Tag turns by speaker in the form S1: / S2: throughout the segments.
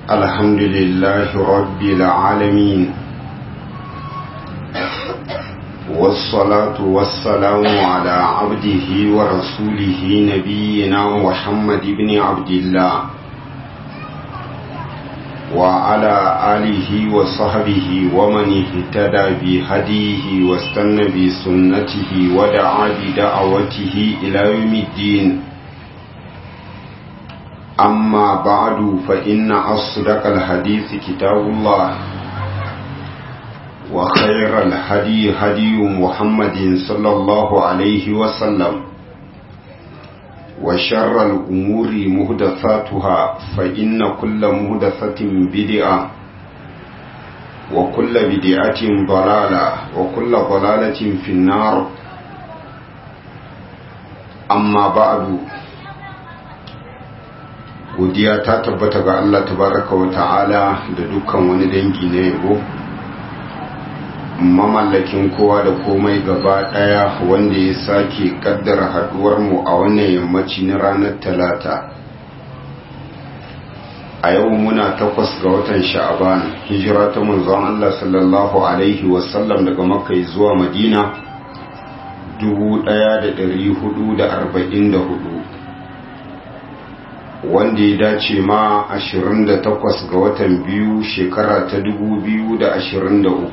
S1: الحمد لله رب العالمين والصلاة والسلام على عبده ورسوله نبينا محمد بن عبد الله وعلى آله وصحبه ومن اهتدى بهديه واستنى بسنته ودعا بدعوته إلى يوم الدين أما بعد فإن أصدق الحديث كتاب الله وخير الهدي هدي محمد صلى الله عليه وسلم وشر الأمور مهدثاتها فإن كل مهدثة بدعة وكل بدعة ضلالة وكل ضلالة في النار أما بعد godiya ta tabbata ga Allah tabaraka wa ta'ala da dukkan wani dangi na yabo mamallakin kowa da komai gaba daya wanda ya sake kaddara haduwar mu a wannan yammaci na ranar talata a yau muna takwas ga watan sha'aban hijira ta manzon Allah sallallahu alaihi wasallam daga makka zuwa madina 1444 wanda ya dace ma 28 ga watan biyu shekara ta 2023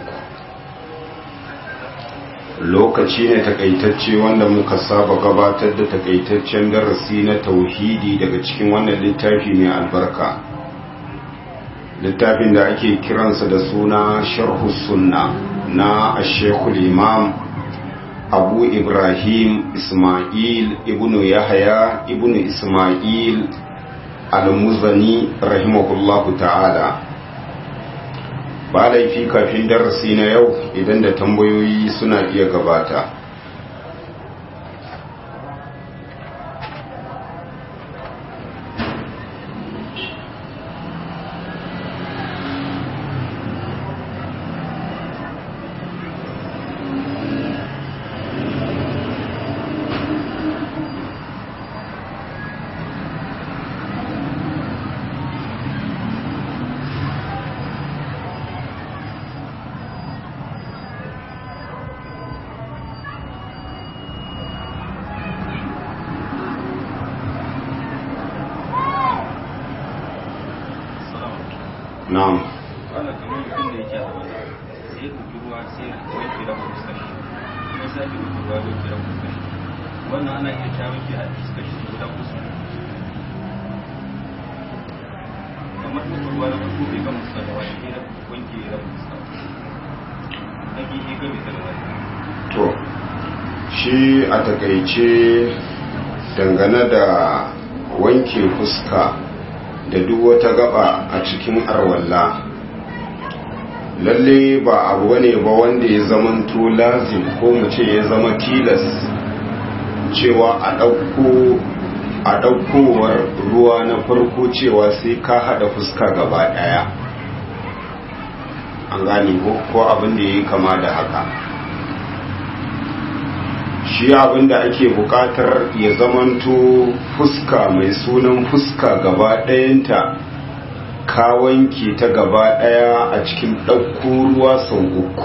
S1: lokaci ne takaitacce wanda muka saba gabatar da takaitaccen darasi na tauhidi daga cikin wannan littafi mai albarka littafin da ake kiransa da suna sharhu sunna na ashekul imam abu ibrahim ismail ibnu yahaya ibnu ismail al-muzani rahimahullahu ta'ala ba laifi kafin darasi na yau idan da tambayoyi suna iya gabata na'am
S2: wannan kamar mutum da yake a wani sai ku ruwa sai wanke da fuskar shi kuma sai ku ruwa wanke da fuskar shi wannan ana iya ta wanke a fuskar shi guda fuskar kamar da ruwa na farko bai gama fuskar da wani da wanke da fuskar na biyu ga bai da wani
S1: to shi a takaice dangane da wanke fuska da duk wata gaba a cikin arwalla lalle ba abu ne ba wanda ya zamanto lazim ko mu ce ya zama tilas cewa a ɗauko a ɗaukowar ruwa na farko cewa sai ka haɗa fuska gaba ɗaya an gane ko abin da ya yi kama da haka shi abin da ake bukatar ya zamanto fuska mai sunan fuska gaba ɗayanta ka wanke ta gaba ɗaya a cikin ɗauko ruwa sau uku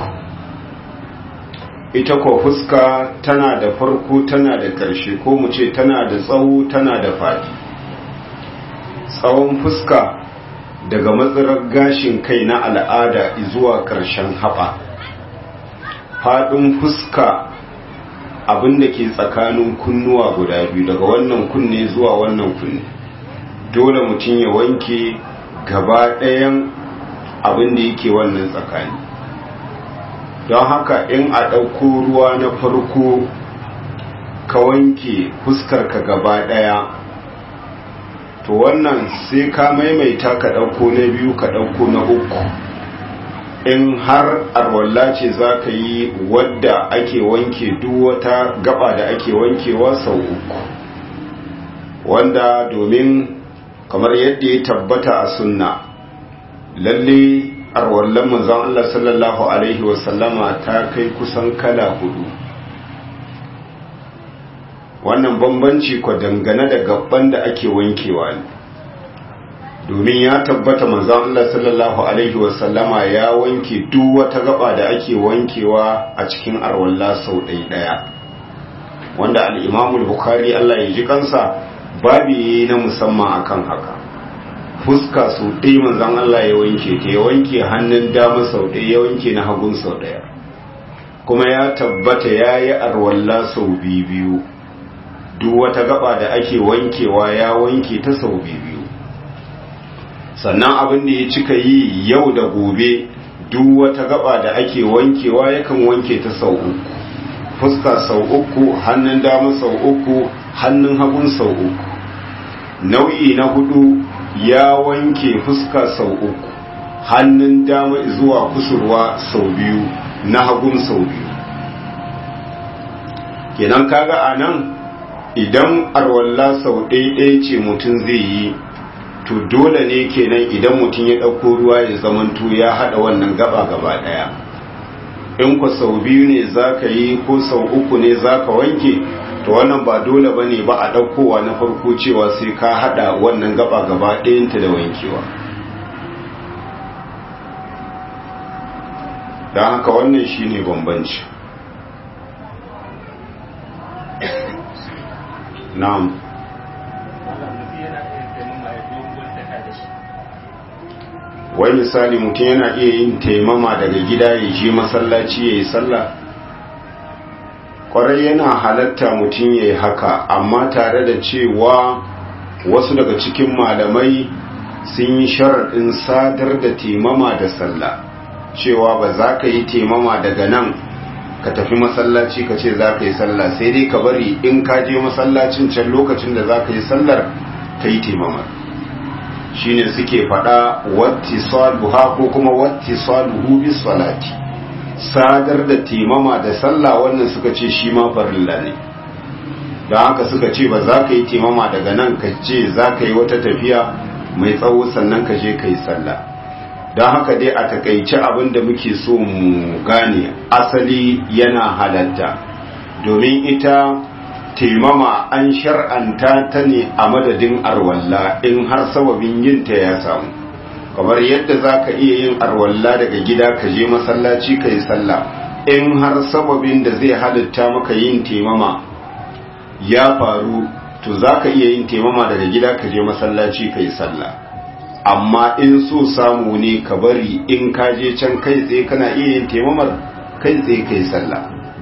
S1: ita ko fuska tana da farko tana da ƙarshe ko mu ce tana da tsawo tana da faɗi tsawon fuska daga matsarar gashin kai na al'ada zuwa ƙarshen haɓa faɗin fuska abin da ke tsakanin kunnuwa guda biyu daga wannan kunne zuwa wannan kunne dole mutum ya wanke gaba ɗayan abin da yake wannan tsakani don haka in a ɗauko ruwa na farko ka wanke fuskarka gaba ɗaya to wannan sai ka maimaita ka ɗauko na biyu ka ɗauko na uku in har arwalla ce za ka yi wadda ake wanke duk wata gaba da ake wankewa sau uku wanda domin kamar yadda ya tabbata a sunna lalle arwallan manzon Allah sallallahu alaihi wasallama ta kai kusan kala hudu wannan bambanci ko dangane da gaban da ake wankewa ne domin ya tabbata manzon Allah sallallahu alaihi wasallama ya wanke duk wata gaba da ake wankewa a cikin arwalla sau ɗaya ɗaya wanda al-Imam bukhari Allah ya ji kansa babi na musamman akan haka fuska sau ɗaya manzon Allah ya wanke ta ya wanke hannun dama sau ɗaya ya wanke na hagun sau ɗaya kuma ya tabbata ya yi arwalla sau biyu duk wata gaba da ake wankewa ya wanke ta sau biyu sannan abin da ya cika yi yau da gobe duk wata gaba da ake wankewa yakan wanke ta sau uku fuska sau uku hannun dama sau uku hannun hagun sau uku nau'i na hudu ya wanke fuska sau uku hannun dama zuwa kusurwa sau biyu na hagun sau biyu kenan kaga a nan idan arwalla sau ɗaya ce mutum zai yi to dole ne kenan idan mutum ya ɗauko ruwa ya zamanto ya haɗa wannan gaba gaba ɗaya in ku sau biyu ne za ka yi ko sau uku ne za ka wanke to wannan ba dole ba ne ba a ɗaukowa na farko cewa sai ka haɗa wannan gaba gaba ɗayanta da wankewa don haka wannan shine bambanci na'am wai misali mutum yana iya yin taimama daga gida ya je masallaci ya yi sallah kwarai yana halatta mutum ya yi haka amma tare da cewa wasu daga cikin malamai sun yi sharaɗin sadar da taimama da sallah cewa ba za ka yi taimama daga nan ka tafi masallaci ka ce za ka yi sallah sai dai ka bari in ka je masallacin can lokacin da za ka yi sallar ka yi taimama shine suke faɗa wattisaluha ko kuma wattisaluhu bis salati sadar da taimama da sallah wannan suka ce shi ma farilla ne don haka suka ce ba za ka yi taimama daga nan ka ce za ka yi wata tafiya mai tsawo sannan ka je ka yi sallah don haka dai a takaice abin da muke so mu gane asali yana halatta domin ita taimama an shar'anta ta ne a madadin arwalla in har sababin yinta ya samu kamar yadda za ka iya yin arwalla daga gida ka je masallaci ka yi sallah in har sababin da zai halitta maka yin taimama ya faru to za ka iya yin taimama daga gida ka je masallaci ka yi sallah amma in so samu ne ka bari in ka je can kai tsaye kana iya yin taimamar kai tsaye ka yi sallah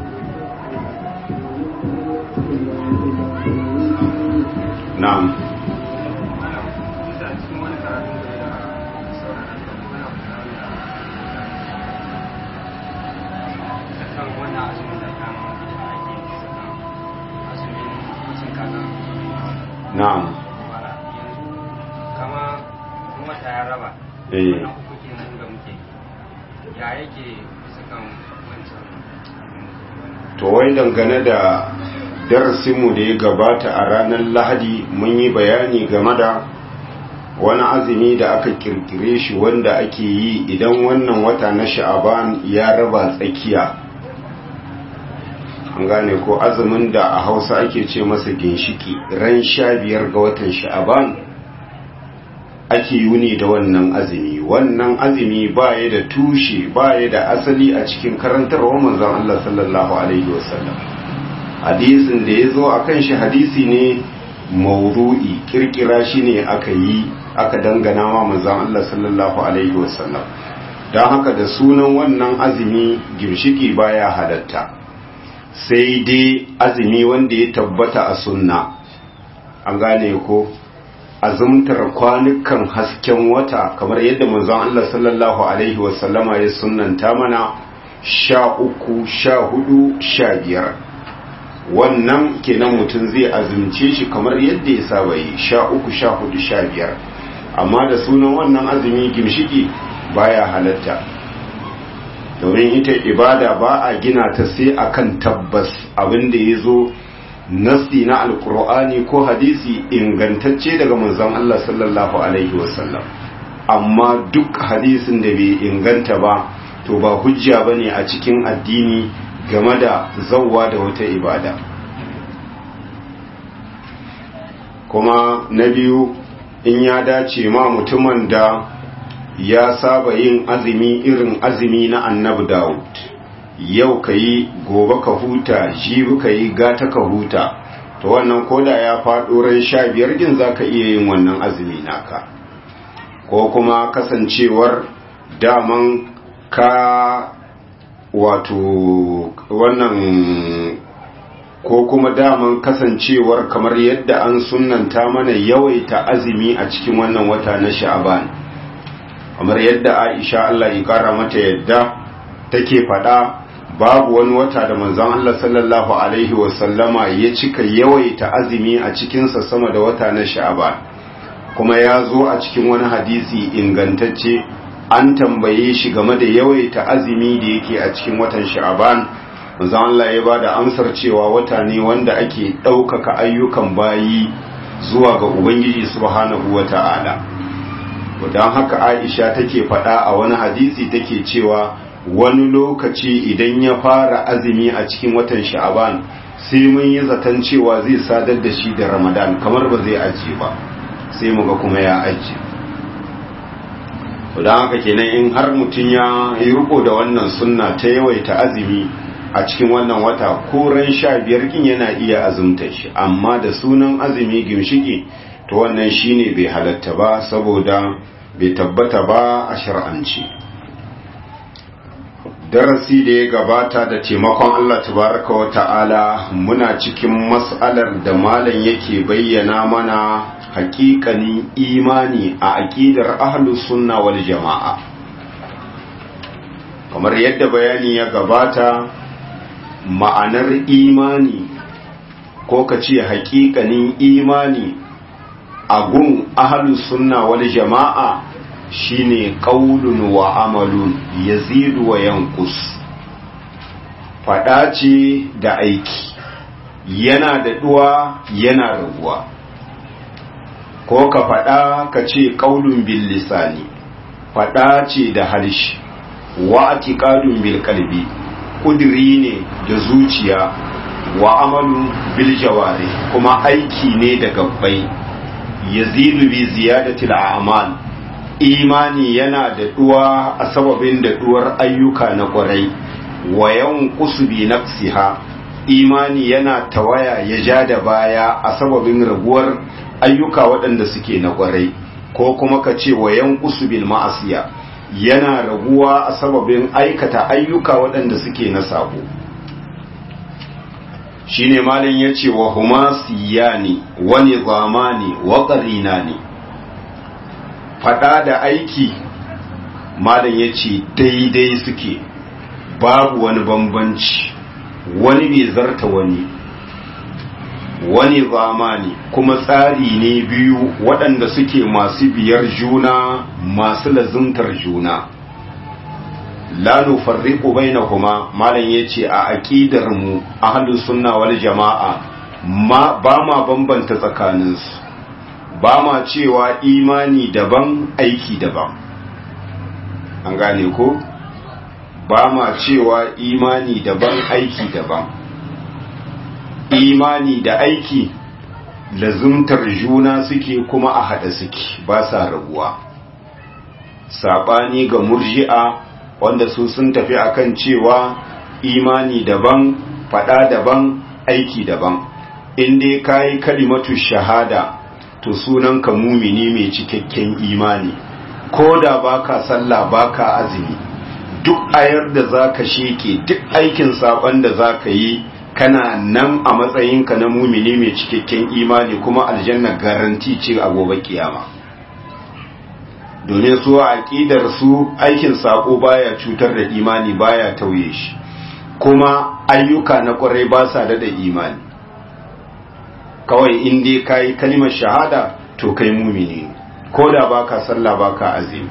S1: na'am na'am
S3: kama wata ya raba
S1: eh
S3: wannan hukukin mu da muke ya yake bisa kan wancan
S1: to wai dangane da darasinmu da ya gabata a ranar lahadi mun yi bayani game da wani azumi da aka kirkire shi wanda ake yi idan wannan wata na sha'aban ya raba tsakiya an gane ko azumin da a hausa ake ce masa ginshiki ran sha biyar ga watan sha'aban ake yuni da wannan azumi wannan azumi ba ya da tushe ba ya da asali a cikin karantarwar manzon Allah sallallahu alaihi wasallam hadisin da ya zo a kan shi hadisi ne maudu'i kirkira shi ne aka yi aka dangana wa manzon Allah sallallahu alaihi wasallam don haka da sunan wannan azumi gimshiki baya halatta sai dai azumi wanda ya tabbata a sunna an gane ko azumtar kwanukan hasken wata kamar yadda manzon Allah sallallahu alaihi wasallama ya sunnanta mana sha uku sha hudu sha biyar wannan kenan mutum zai azumce shi kamar yadda ya saba yi sha uku sha hudu sha biyar amma da sunan wannan azumi gimshiki baya halatta domin ita ibada ba a gina ta sai akan tabbas abinda ya zo nasi na alkur'ani ko hadisi ingantacce daga manzon Allah sallallahu alaihi wasallam amma duk hadisin da bai inganta ba to ba hujja bane a cikin addini game da zawwa da wata ibada kuma na biyu in ya dace ma mutumin da ya saba yin azumi irin azumi na annabi Dawud yau ka yi gobe ka huta jibi ka yi gata ka huta to wannan koda ya faɗo ran sha biyar din za ka iya yin wannan azumi naka ko kuma kasancewar daman ka wato wannan ko kuma daman kasancewar kamar yadda an sunanta mana yawaita azumi a cikin wannan wata na sha'aban kamar yadda aisha Allah ya kara mata yadda take faɗa babu wani wata da manzon Allah sallallahu alaihi wasallama ya cika yawaita azumi a cikinsa sama da wata na sha'aban kuma ya zo a cikin wani hadisi ingantacce an tambaye shi game da yawaita azumi da yake a cikin watan sha'aban manzon Allah ya bada amsar cewa wata ne wanda ake ɗaukaka ayyukan bayi zuwa ga ubangiji subhanahu wata'ala don haka aisha take faɗa a wani hadisi take cewa wani lokaci idan ya fara azumi a cikin watan sha'aban sai mun yi zaton cewa zai sadar da shi da ramadan kamar ba zai ajiye ba sai muga kuma ya ajiye don haka kenan in har mutum ya yi riko da wannan sunna ta yawaita azumi a cikin wannan wata ko ran sha biyar kin yana iya azumta shi amma da sunan azumi gimshiki to wannan shine bai halatta ba saboda bai tabbata ba a shar'anci darasi da ya gabata da taimakon Allah tabaraka wa ta'ala muna cikin mas'alar da malam yake bayyana mana hakikanin imani a aqidar ahlus sunna wal jama'a kamar yadda bayani ya gabata ma'anar imani ko ka ce hakikanin imani a gun ahlus sunna wal jama'a shine qaulun wa amalun yazidu wa yanqus fada ce da aiki yana da duwa yana raguwa ko ka fada ka ce qaulun bil lisani fada ce da harshe wa atiqadun bil qalbi kudiri ne da zuciya wa amalun bil jawari kuma aiki ne da gabbai yazidu bi ziyadatil a'mal imani yana da duwa a sababin da duwar ayyuka na kwarai wayan kusubi nafsiha imani yana tawaya ya ja da baya a sababin raguwar ayyuka waɗanda suke na kwarai ko kuma ka ce wayan kusubin ma'asiya yana raguwa a sababin aikata ayyuka waɗanda suke na sabo shine malin ya ce wa huma siyani wa nizamani wa qarinani fada da aiki malam ya ce daidai suke babu wani bambanci wani bai zarta wani wani zamani kuma tsari ne biyu waɗanda suke masu biyar juna masu lazuntar juna la nufarriqu bainahuma malam yace a aqidar mu ahlus sunna wal jamaa ma ba ma bambanta tsakaninsu ba ma cewa imani daban aiki daban an gane ko ba ma cewa imani daban aiki daban imani da aiki lazumtar juna suke kuma a haɗa suke ba sa rabuwa saɓani ga murji'a wanda su sun tafi akan cewa imani daban faɗa daban aiki daban in dai kayi kalimatu shahada to sunan ka mumini mai cikakken imani ko da baka sallah baka azumi duk ayar da zaka sheke duk aikin saban da zaka yi kana nan a matsayinka na mumini mai cikakken imani kuma aljanna garanti ce a gobe kiyama domin su a aqidar su aikin sako baya cutar da imani baya tauye shi kuma ayyuka na kwarai ba sa da imani kawai in dai kayi kalimar shahada to kai mumini ko da baka sallah baka azumi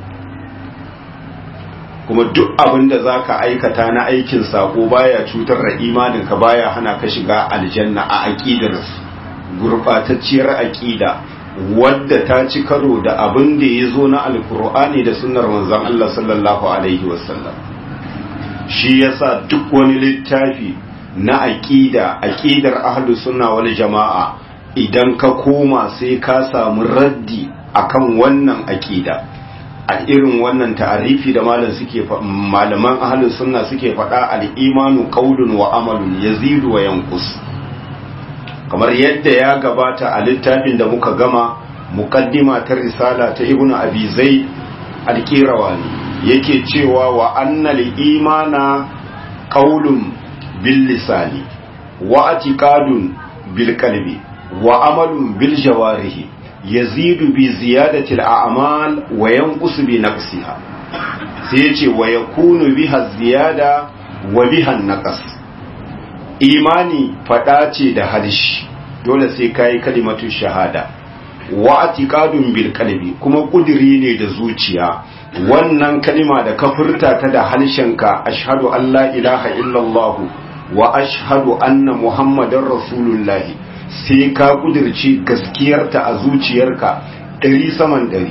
S1: kuma duk abin da zaka aikata na aikin sako baya cutar da imanin ka baya hana ka shiga aljanna a aqidar gurbatacciyar aqida wadda ta ci karo da abin da ya zo na alkur'ani da sunnar manzon Allah sallallahu alaihi wasallam shi yasa duk wani littafi na aqida aqidar ahlus sunna wal jama'a idan ka koma sai ka samu raddi akan wannan aƙida a irin wannan ta'arifi da malam suke malaman ahlus sunna suke faɗa al-imanu qawlun wa amalun yazidu wa yanqus kamar yadda ya gabata a littafin da muka gama muqaddima ta risala ta ibnu abi zaid al-qirawani yake cewa wa annal imana qawlun bil lisani wa atiqadun bil qalbi wa amalun bil jawarihi yazidu bi ziyadati al a'mal wa yanqusu bi naqsiha sai yace wa yakunu biha ziyada wa biha naqas imani fada ce da harshe dole sai kai kalimatu shahada wa atiqadun bil qalbi kuma kudiri ne da zuciya wannan kalima da ka furta ta da harshenka ashhadu an la ilaha illallah wa ashhadu anna muhammadar rasulullahi sai ka kudirci gaskiyarta a zuciyarka ɗari saman ɗari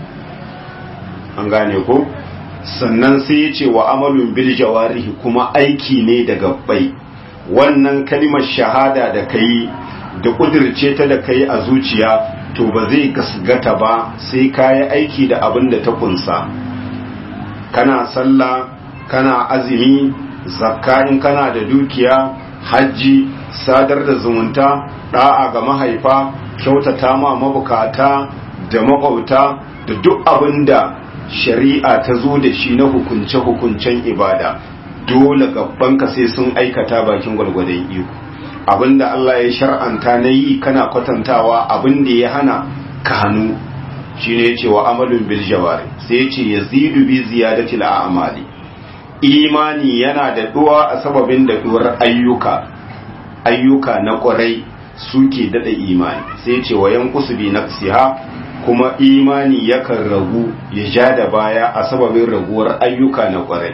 S1: an gane ko sannan sai ya ce wa amalun bil jawarihi kuma aiki ne da gabbai wannan kalimar shahada da kai da kudirce ta da kai a zuciya to ba zai gasgata ba sai ka yi aiki da abin da ta kunsa kana sallah kana azumi zakka in kana da dukiya hajji sadar da zumunta da'a ga mahaifa kyautata ma mabukata da makwauta da duk abin da shari'a ta zo da shi na hukunce-hukuncen ibada dole gabanka sai sun aikata bakin gwargwadon iko abinda Allah ya shar'anta na yi kana kwatantawa abinda ya hana ka hannu shine yace wa amalun bil jawari sai yace yazidu bi ziyadati al a'mali imani yana da duwa a sababin da duwar ayyuka ayyuka na kwarai suke dada imani sai yace wa yanqusu bi nafsiha kuma imani yakan ragu ya ja da baya a sababin raguwar ayyuka na kwarai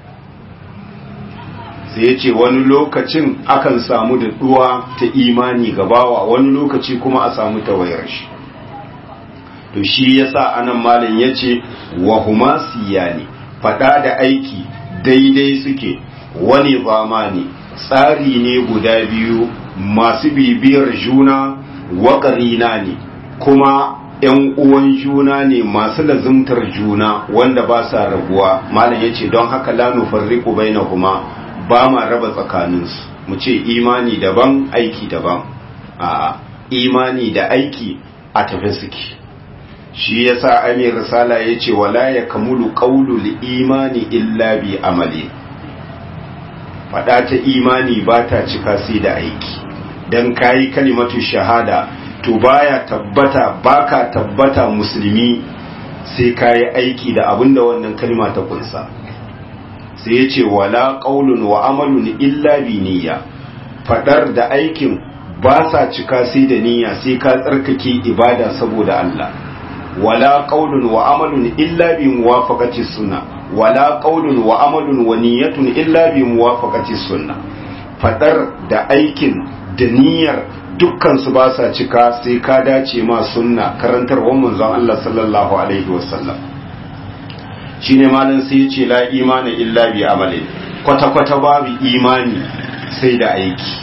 S1: sai ya ce wani lokacin akan samu da duwa ta imani gabawa wani lokaci kuma a samu tawayar shi to shi yasa anan malin ya ce wa huma siyani fada da aiki daidai suke wani zamani tsari ne guda biyu masu bibiyar juna waƙarina ne kuma ‘yan uwan juna ne masu lazimtar juna wanda ba sa rabuwa malam ya ce don haka la nufarriqu bainahuma ba ma raba tsakaninsu mu ce imani daban aiki daban a imani da aiki a tafi suke shi yasa amir risala ya ce wala ya kamulu qaulul imani illa bi amali fada ta imani ba ta cika sai da aiki dan kayi kalimatu shahada to baya tabbata baka tabbata musulmi sai kayi aiki da abinda wannan kalma ta kunsa sai ya ce wala ƙaulun wa amalun illa bi niyya fadar da aikin ba sa cika sai da niyya sai ka tsarkake ibada saboda Allah wala ƙaulun wa amalun illa bi muwafaqati sunna wala ƙaulun wa amalun wa niyyatun illa bi muwafaqati sunna fadar da aikin da niyyar dukkan su ba sa cika sai ka dace ma sunna karantarwar manzon Allah sallallahu alaihi wasallam shine malam sai ya ce la imani illa bi amalin kwata kwata babu imani sai da aiki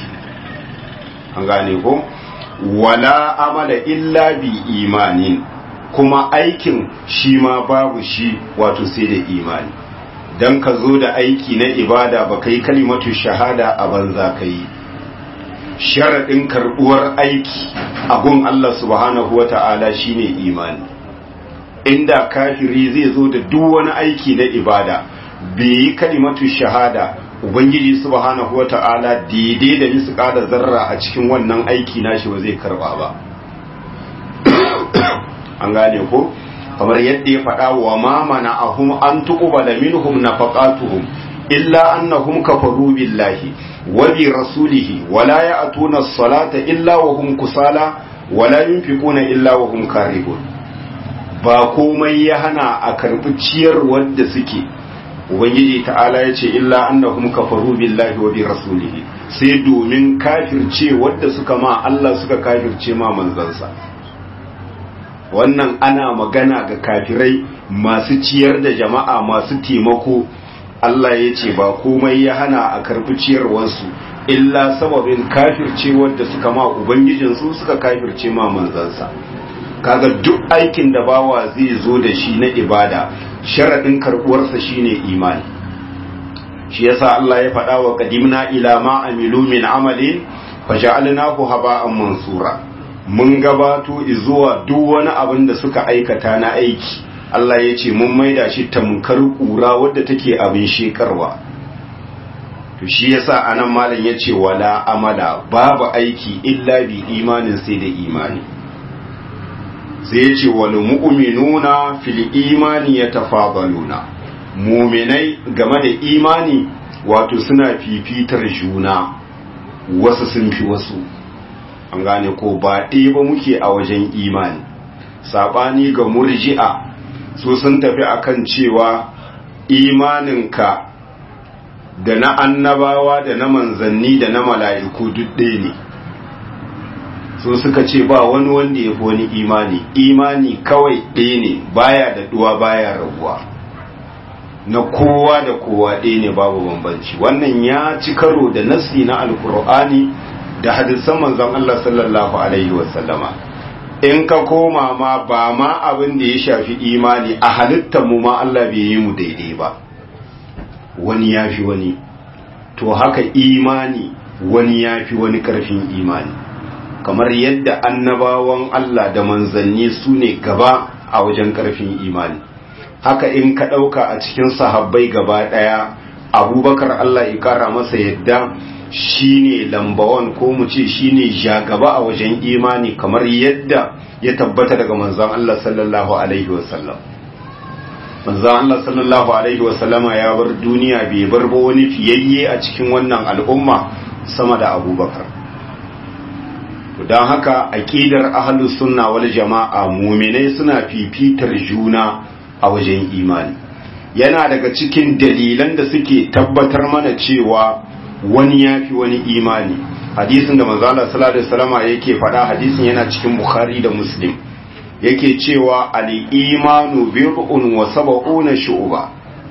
S1: an gane ko wala amala illa bi imanin kuma aikin shi ma babu shi wato sai da imani dan ka zo da aiki na ibada ba kai kalimatu shahada a banza kai sharaɗin karɓuwar aiki a gun Allah subhanahu wa ta'ala shine imani inda kafiri zai zo da duk wani aiki na ibada bai yi kalimatu shahada ubangiji subhanahu wata'ala daidai da nisu kada zarra a cikin wannan aiki nashi ba zai karba ba an gane ko kamar yadda ya faɗa wa ma mana'ahum an tuqbala minhum nafaqatuhum illa annahum kafaru billahi wa bi rasulihi wa la ya'tuna as-salata illa wa hum kusala wa la yunfiquna illa wa hum karihun ba komai ya hana a karbi ciyar wanda suke ubangiji ta'ala ya ce illa annahum kafaru billahi wa bi rasulihi sai domin kafirce wanda suka ma Allah suka kafirce ma manzansa wannan ana magana ga kafirai masu ciyar da jama'a masu taimako Allah ya ce ba komai ya hana a karbi ciyarwarsu illa sababin kafirce wadda suka ma ubangijinsu suka kafirce ma manzansa kaga duk aikin da bawa zai zo da shi na ibada sharaɗin karɓuwarsa shine imani shi yasa Allah ya faɗa wa qadimna ila ma amilu min amalin faja'alnahu haba'an mansura mun gabato zuwa duk wani abin da suka aikata na aiki Allah ya ce mun maida shi tamkar kura wadda take abin shekarwa to shi yasa anan malam yace wala amala babu aiki illa bi imanin sai da imani sai yace wal mu'minuna fil imani yatafadaluna mu'minai game da imani wato suna fifitar juna wasu sun fi wasu an gane ko ba ɗaya ba muke a wajen imani sabani ga murji'a su sun tafi akan cewa imaninka da na annabawa da na manzanni da na mala'iku duk ɗaya ne so suka ce ba wani wanda ya fi wani imani imani kawai ɗaya ne baya da ɗuwa baya raguwa na kowa da kowa ɗaya ne babu bambanci wannan ya ci karo da nasi na alkur'ani da hadisan manzon Allah sallallahu alaihi wasallama in ka koma ma ba ma abin da ya shafi imani a halittar mu ma Allah bai yi mu daidai ba wani ya fi wani to haka imani wani ya fi wani karfin imani kamar yadda annabawan Allah da manzanni su ne gaba a wajen karfin imani haka in ka ɗauka a cikin sahabbai gaba ɗaya abubakar Allah ya kara masa yadda shine lambawan ko mu ce shine jagaba a wajen imani kamar yadda ya tabbata daga manzon Allah sallallahu alaihi wasallam manzon Allah sallallahu alaihi wasallama ya bar duniya bai bar ba wani fiyayye a cikin wannan al'umma sama da abubakar don haka aqidar ahlus sunna wal jama'a mu'minai suna fifitar juna a wajen imani yana daga cikin dalilan da suke tabbatar mana cewa wani ya fi wani imani hadisin da manzala sallallahu alaihi wasallama yake faɗa hadisin yana cikin bukhari da muslim yake cewa al-imanu bid'un wa sab'una shu'ba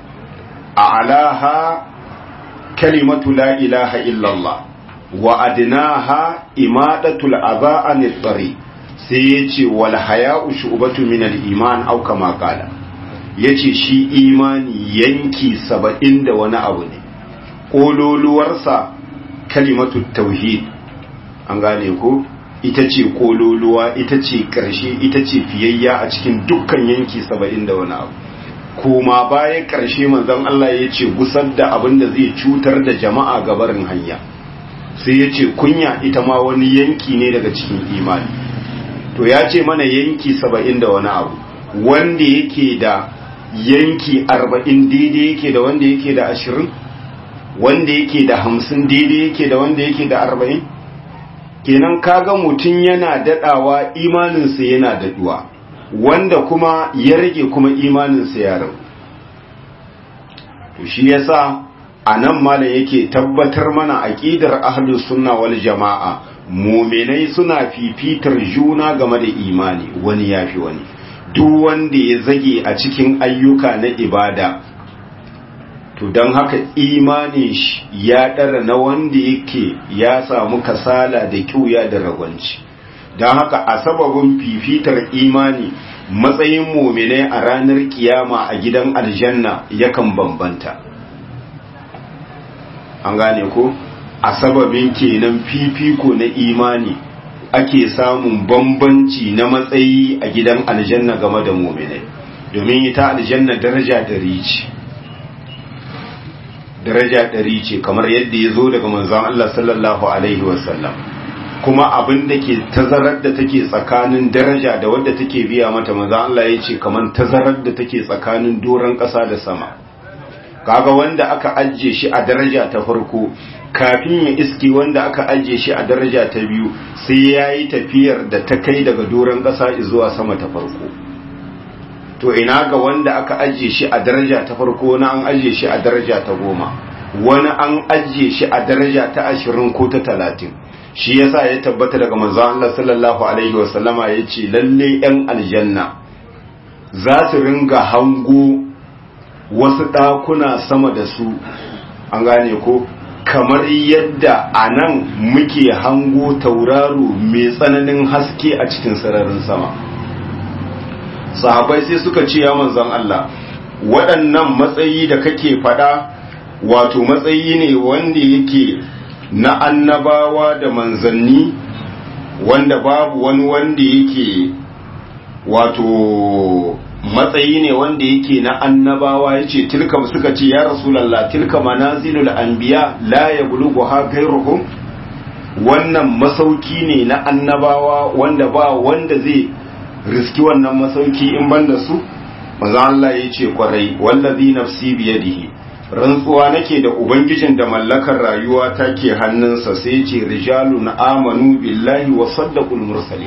S1: a'laha kalimatu la ilaha illallah wa adnaha imadatul adha anit tariq sai yace wal haya'u shu'batu min al-iman aw kama qala yace shi imani yanki saba'in da wani abu ne kololuwarsa kalimatu tauhid an gane ko ita ce kololuwa ita ce ƙarshe ita ce fiyayya a cikin dukkan yanki saba'in da wani abu kuma baya ƙarshe manzon Allah ya ce gusar da abin da zai cutar da jama'a gabarin hanya sai ya ce kunya ita ma wani yanki ne daga cikin imani to ya ce mana yanki saba'in da wani abu wanda yake da yanki arba'in daidai yake da wanda yake da ashirin wanda yake da hamsin daidai yake da wanda yake da arba'in kenan kaga mutum yana daɗawa imaninsa yana daɗuwa wanda kuma ya rage kuma imaninsa ya rau to shi yasa a nan malam yake tabbatar mana aƙidar ahlus sunna wal jama'a muminai suna fifitar juna game da imani wani yafi wani duk wanda ya zage a cikin ayyuka na ibada to don haka imanin shi ya ɗara na wanda yake ya samu kasala da kyuya da ragwanci don haka a sababin fifitar imani matsayin muminai a ranar kiyama a gidan aljanna yakan bambanta an gane ko a sababin kenan fifiko na imani ake samun bambanci na matsayi a gidan aljanna game da muminai domin ita aljanna daraja dari ce daraja ɗari ce kamar yadda ya zo daga manzon Allah sallallahu alaihi wasallam kuma abin da ke tazarar da take tsakanin daraja da wadda take biya mata manzon Allah ya ce kamar tazarar da take tsakanin doron ƙasa da sama kaga wanda aka ajiye shi a daraja ta farko kafin ya iski wanda aka ajiye shi a daraja ta biyu sai ya yi tafiyar da ta kai daga doron ƙasa zuwa sama ta farko to ina ga wanda aka ajiye shi a daraja ta farko wani an ajiye shi a daraja ta goma wani an ajiye shi a daraja ta ashirin ko ta talatin shi yasa ya tabbata daga manzon Allah sallallahu alaihi wasallama ya ce lalle yan aljanna za su ringa hango wasu ɗakuna sama da su an gane ko kamar yadda a nan muke hango tauraro mai tsananin haske a cikin sararin sama sahabai sai suka ce ya manzon Allah waɗannan matsayi da kake faɗa wato matsayi ne wanda yake na annabawa da manzanni wanda babu wani wanda yake wato matsayi ne wanda yake na annabawa ya ce tilka suka ce ya rasulallah tilka manazilul anbiya la ya bulugu ha gairuhum wannan masauki ne na annabawa wanda ba wanda zai riski wannan masauki in banda su maza Allah ya ce kwarai wallazi nafsi biyadihi rantsuwa nake da ubangijin da mallakar rayuwa take hannunsa sai ce rijalun amanu billahi wa saddaqul mursalin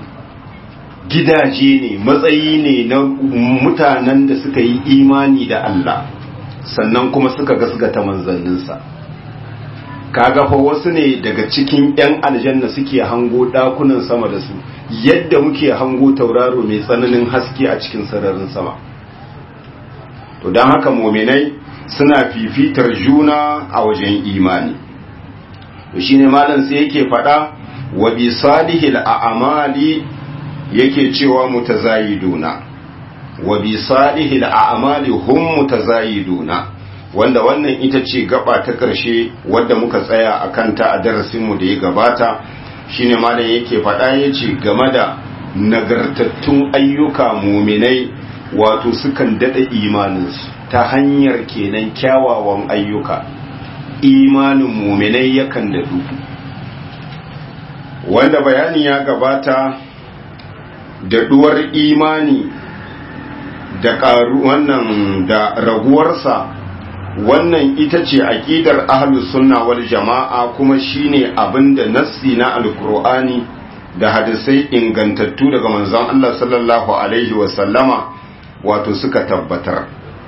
S1: gidaje ne matsayi ne na mutanen da suka yi imani da Allah sannan kuma suka gasgata manzanninsa kaga fa wasu ne daga cikin 'yan aljanna suke hango dakunan sama da su yadda muke hango tauraro mai tsananin haske a cikin sararin sama to don haka muminai suna fifitar juna a wajen imani to shine malam sai yake faɗa wa bi salihil a'mali yake cewa mutazayiduna wa bi salihil a'mali hum mutazayiduna wanda wannan ita ce gaba ta ƙarshe wadda muka tsaya a kanta a darasinmu da ya gabata shine malam yake faɗa ya ce game da nagartattun ayyuka muminai wato sukan daɗa imaninsu ta hanyar kenan kyawawan ayyuka imanin muminai yakan daɗu wanda bayani ya gabata daɗuwar imani da ƙaru wannan da raguwarsa wannan ita ce aƙidar ahlus sunna wal jama'a kuma shine abinda nassi na alkur'ani da hadisai ingantattu daga manzon Allah sallallahu alaihi wa sallama wato suka tabbatar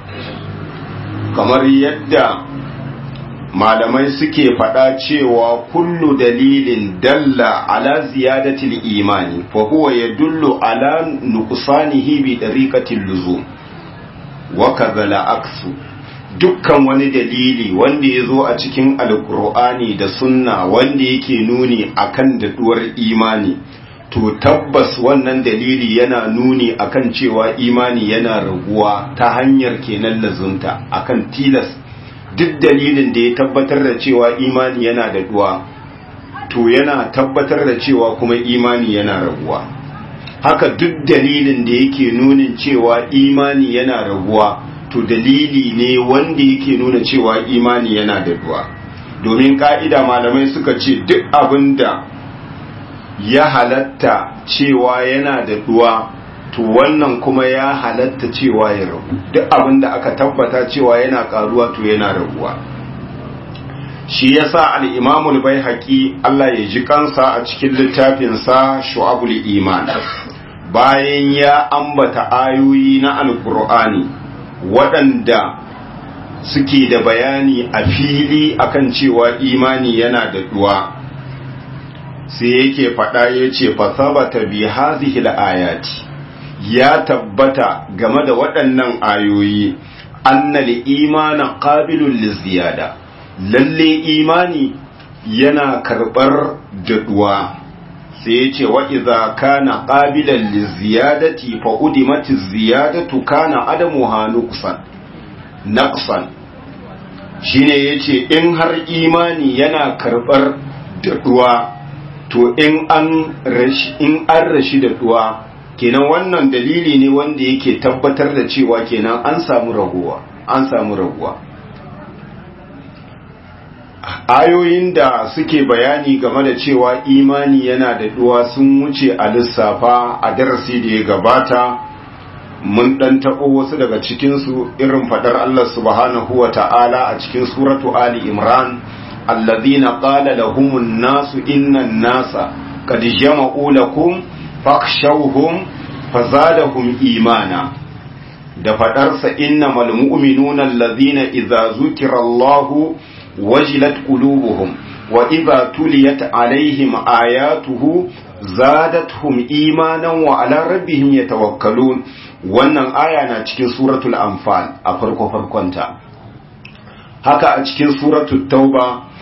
S1: kamar yadda malamai suke faɗa cewa kullu dalilin dalla ala ziyadatil imani fa huwa yadullu ala nuqsanihi bi tariqatil luzum wa kadhala aksu dukkan wani dalili wanda ya zo a cikin alkur'ani da sunna wanda yake nuni akan daɗuwar imani to tabbas wannan dalili yana nuni akan cewa imani yana raguwa ta hanyar kenan lazunta akan tilas duk dalilin da ya tabbatar da cewa imani yana daɗuwa to yana tabbatar da cewa kuma imani yana raguwa haka duk dalilin da yake nunin cewa imani yana raguwa to dalili ne wanda yake nuna cewa imani yana da duwa domin ka'ida malamai suka ce duk abin da ya halatta cewa yana da duwa to wannan kuma ya halatta cewa ya ragu duk abin da aka tabbata cewa yana karuwa to yana raguwa shi yasa al-imamul baihaqi Allah ya ji kansa a cikin littafinsa shu'abul iman bayan ya ambata ayoyi na alqur'ani waɗanda suke da bayani a fili akan cewa imani yana da duwa sai yake faɗa ya ce fasabata bi hazihil ayati ya tabbata game da waɗannan ayoyi annal imana qabilul liziyada lalle imani yana karɓar daɗuwa sai ya ce wa iza kana qabilan liziyadati fa udimati ziyadatu kana adamu hanuqsan naqsan shine yace in har imani yana karbar daduwa to in an rashi in an rashi daduwa kenan wannan dalili ne wanda yake tabbatar da cewa kenan an samu raguwa an samu raguwa ayoyin da suke bayani game da cewa imani yana da duwa sun wuce a lissafa a darasi da ya gabata mun dan taɓo wasu daga cikinsu irin faɗar Allah subhanahu wa ta'ala a cikin suratu Ali Imran alladhina qala lahumun nasu innan nasa qad jama'u lakum fakhshawhum fazadahum imana da faɗarsa innamal mu'minuna alladhina idza zukira Allahu wajilat qulubuhum wa idza tuliyat alaihim ayatuhu zadatuhum imanan wa ala rabbihim yatawakkalun wannan aya na cikin suratul anfal a farko farkonta haka a cikin suratul tauba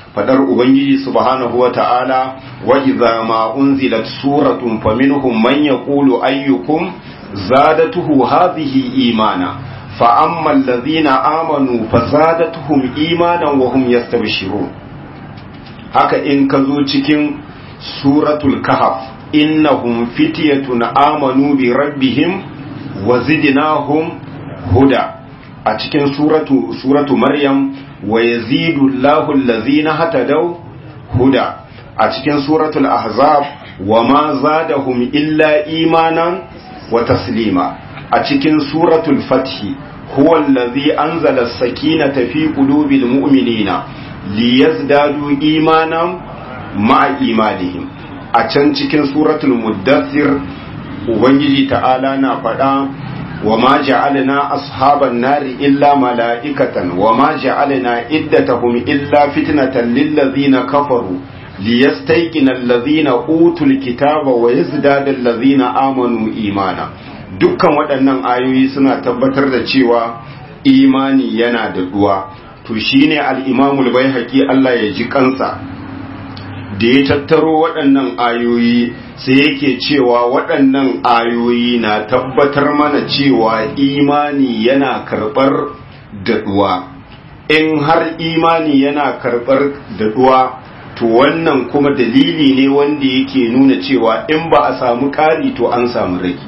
S1: fadar ubangiji subhanahu wata'ala wa idza ma unzilat suratun faminhum man yaqulu ayyukum zadatuhu hadhihi imana fa amma alladhina amanu fazadatuhum imanan wa hum yastabshirun haka in ka zo cikin suratul kahf innahum fityatun amanu bi rabbihim wa zidnahum huda a cikin suratu suratu maryam wa yazidu Allahu allazina hatadaw huda a cikin suratul ahzab wa ma zadahum illa imanan wa taslima a cikin suratul fath huwa allazi anzala as-sakinata fi qulubil mu'minina liyazdadu imanan ma'a imanihim a can cikin suratul muddathir ubangiji ta'ala na faɗa وما جعلنا أصحاب النار إلا ملائكة وما جعلنا عدتهم إلا فتنة للذين كفروا ليستيقن الذين أوتوا الكتاب ويزداد الذين آمنوا إيمانا dukkan waɗannan ayoyi suna tabbatar da cewa imani yana da duwa to shine al-imamul baihaqi Allah ya ji kansa da ya tattaro waɗannan ayoyi sai yake cewa waɗannan ayoyi na tabbatar mana cewa imani yana karɓar daɗuwa in har imani yana karɓar daɗuwa to wannan kuma dalili ne wanda yake nuna cewa in ba a samu ƙari to an samu rage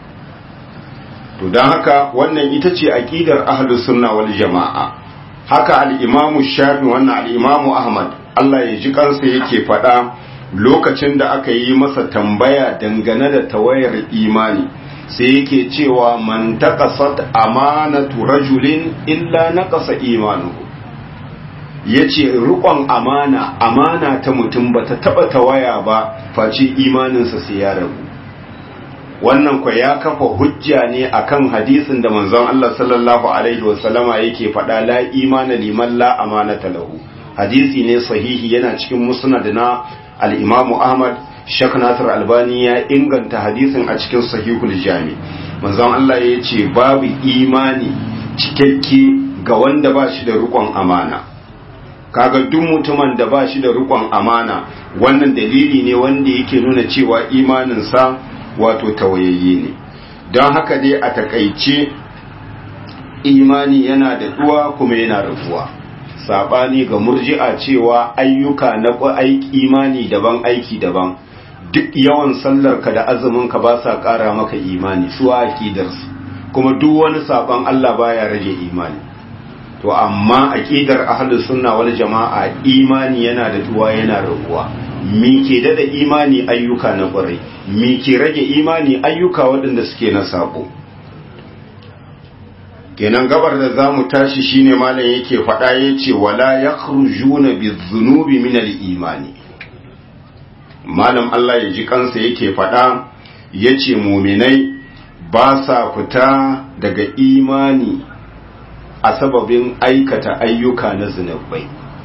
S1: to don haka wannan ita ce aƙidar ahlus sunna wal jama'a haka al-imamu shafi wannan al-imamu ahmad Allah ya ji kansa yake faɗa lokacin da aka yi masa tambaya dangane da tawayar imani sai yake cewa man taqasat amanatu rajulin illa naqasa imanuhu yace riƙon amana amana ta mutum bata taba tawaya ba face imaninsa sai ya rabu wannan kwa ya kafa hujja ne akan hadisin da manzon Allah sallallahu alaihi wasallama yake faɗa la imana liman la amanata lahu hadisi ne sahihi yana cikin musnad na al-Imam Ahmad Sheikh Nasir Albani ya inganta hadisin a cikin Sahihul Jami manzon Allah ya ce babu imani cikakke ga wanda ba shi da rikon amana kaga duk mutumin da ba shi da rikon amana wannan dalili ne wanda yake nuna cewa imaninsa wato tawayayye ne don haka dai a takaice imani yana da duwa kuma yana rabuwa sabani ga murji'a cewa ayyuka na aiki imani daban aiki daban duk yawan sallar ka da azumin ka ba sa ƙara maka imani su aqidarsu kuma duk wani saban Allah baya rage imani to amma aqidar ahlus sunna wal jama'a imani yana da duwa yana rabuwa mi ke dada imani ayyuka na ƙwarai mi ke rage imani ayyuka waɗanda suke na sabo kenan gabar da za mu tashi shine malam yake faɗa ya ce wala ya na bizunubi minal imani malam Allah ya ji kansa yake faɗa ya ce muminai ba sa fita daga imani a sababin aikata ayyuka na zunubai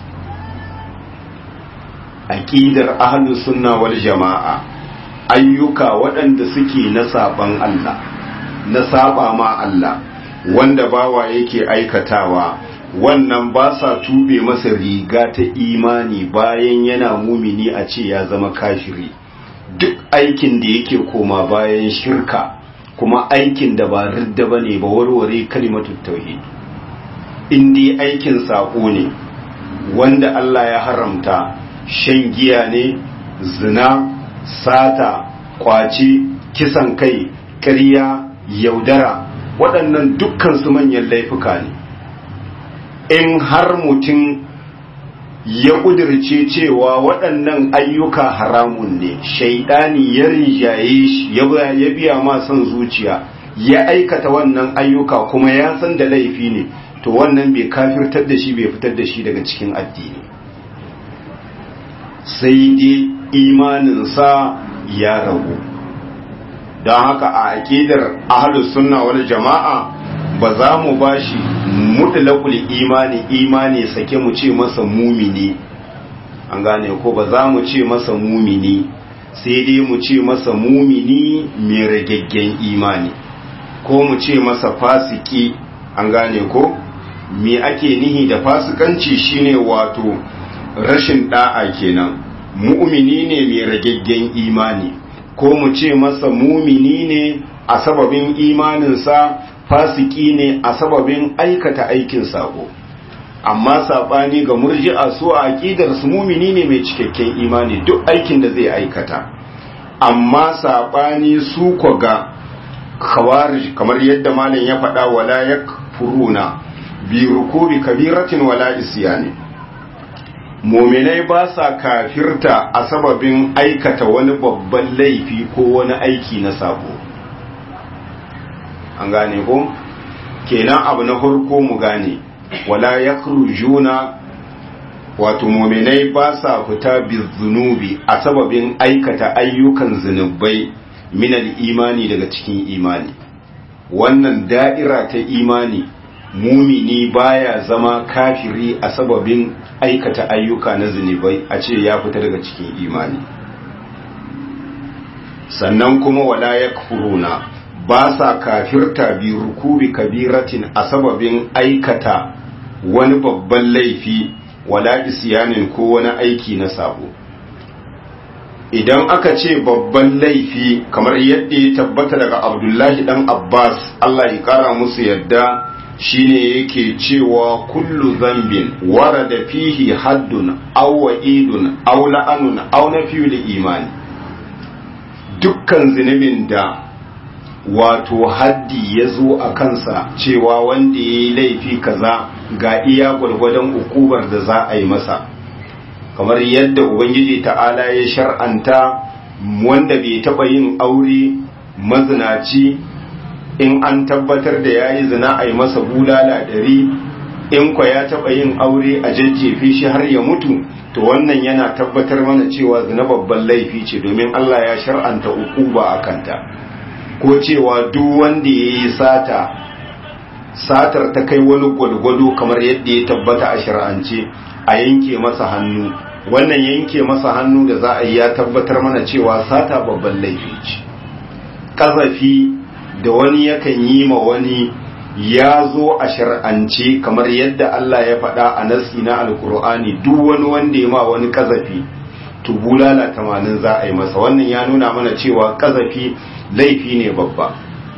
S1: aƙidar ahlus sunna wal jama'a ayyuka waɗanda suke na saban Allah na saba ma Allah wanda bawa yake aikatawa wannan ba sa tube masa riga ta imani bayan yana mumini a ce ya zama kashiri duk aikin da yake koma bayan shirka kuma aikin da ba ridda ba ne ba warware kalimatun tauhid in dai aikin saƙo ne wanda Allah ya haramta shan giya ne zina sata kwaci kisan kai ƙarya yaudara waɗannan dukkan su manyan laifuka ne in har mutum ya ƙudirce cewa waɗannan ayyuka haramun ne shaidani ya rinjaye shi ya biya ma son zuciya ya aikata wannan ayyuka kuma ya san da laifi ne to wannan bai kafirtar da shi bai fitar da shi daga cikin addini sai dai imaninsa ya ragu don haka a aƙidar ahalus sunna wal jama'a ba za mu ba shi mutlaqul imani imani sake mu ce masa mumini an gane ko ba za mu ce masa mumini sai dai mu ce masa mumini mai ragaggen imani ko mu ce masa fasiki an gane ko me ake nihi da fasikanci shine wato rashin da'a kenan mu'mini ne mai ragaggen imani ko mu ce masa mumini ne a sababin imaninsa fasiki ne a sababin aikata aikin sako amma sabani ga murji'a su a aqidar su mumini ne mai cikakken imani duk aikin da zai aikata amma sabani su ko ga khawarij kamar yadda malam ya faɗa wala yakfuruna bi rukubi kabiratin wala isyani muminai ba sa kafirta a sababin aikata wani babban laifi ko wani aiki na sabo an gane ko kenan abu na farko mu gane wala yakhrujuna wato muminai ba sa fita bizunubi a sababin aikata ayyukan zunubai minal imani daga cikin imani wannan da'ira ta imani mumini baya zama kafiri a sababin aikata ayyuka na zunubai a ce ya fita daga cikin imani sannan kuma wala yakfuruna ba sa kafirta bi rukubi kabiratin a sababin aikata wani babban laifi wala isyanin ko wani aiki na sabo idan aka ce babban laifi kamar yadda ya tabbata daga abdullahi dan abbas allah ya kara musu yadda shine yake cewa kullu zambin warada fihi haddun aw wa'idun aw la'anun aw nafiyul imani dukkan zunubin da wato haddi ya zo a kansa cewa wanda ya yi laifi kaza ga iya gwargwadon ukubar da za a yi masa kamar yadda ubangiji ta'ala ya shar'anta wanda bai taɓa yin aure mazinaci in an tabbatar da ya yi zina a yi masa bulala ɗari in kwa ya taɓa yin aure a jajjefe shi har ya mutu to wannan yana tabbatar mana cewa zina babban laifi ce domin Allah ya shar'anta ukuba a kanta ko cewa duk wanda ya yi sata satar ta kai wani gwalgwado kamar yadda ya tabbata a shar'ance a yanke masa hannu wannan yanke masa hannu da za a yi ya tabbatar mana cewa sata babban laifi ce ƙazafi da wani yakan yi ma wani ya zo a shar'ance kamar yadda Allah ya faɗa a nasi na alkur'ani duk wani wanda ya ma wani ƙazafi to bulala tamanin za a yi masa wannan ya nuna mana cewa ƙazafi laifi ne babba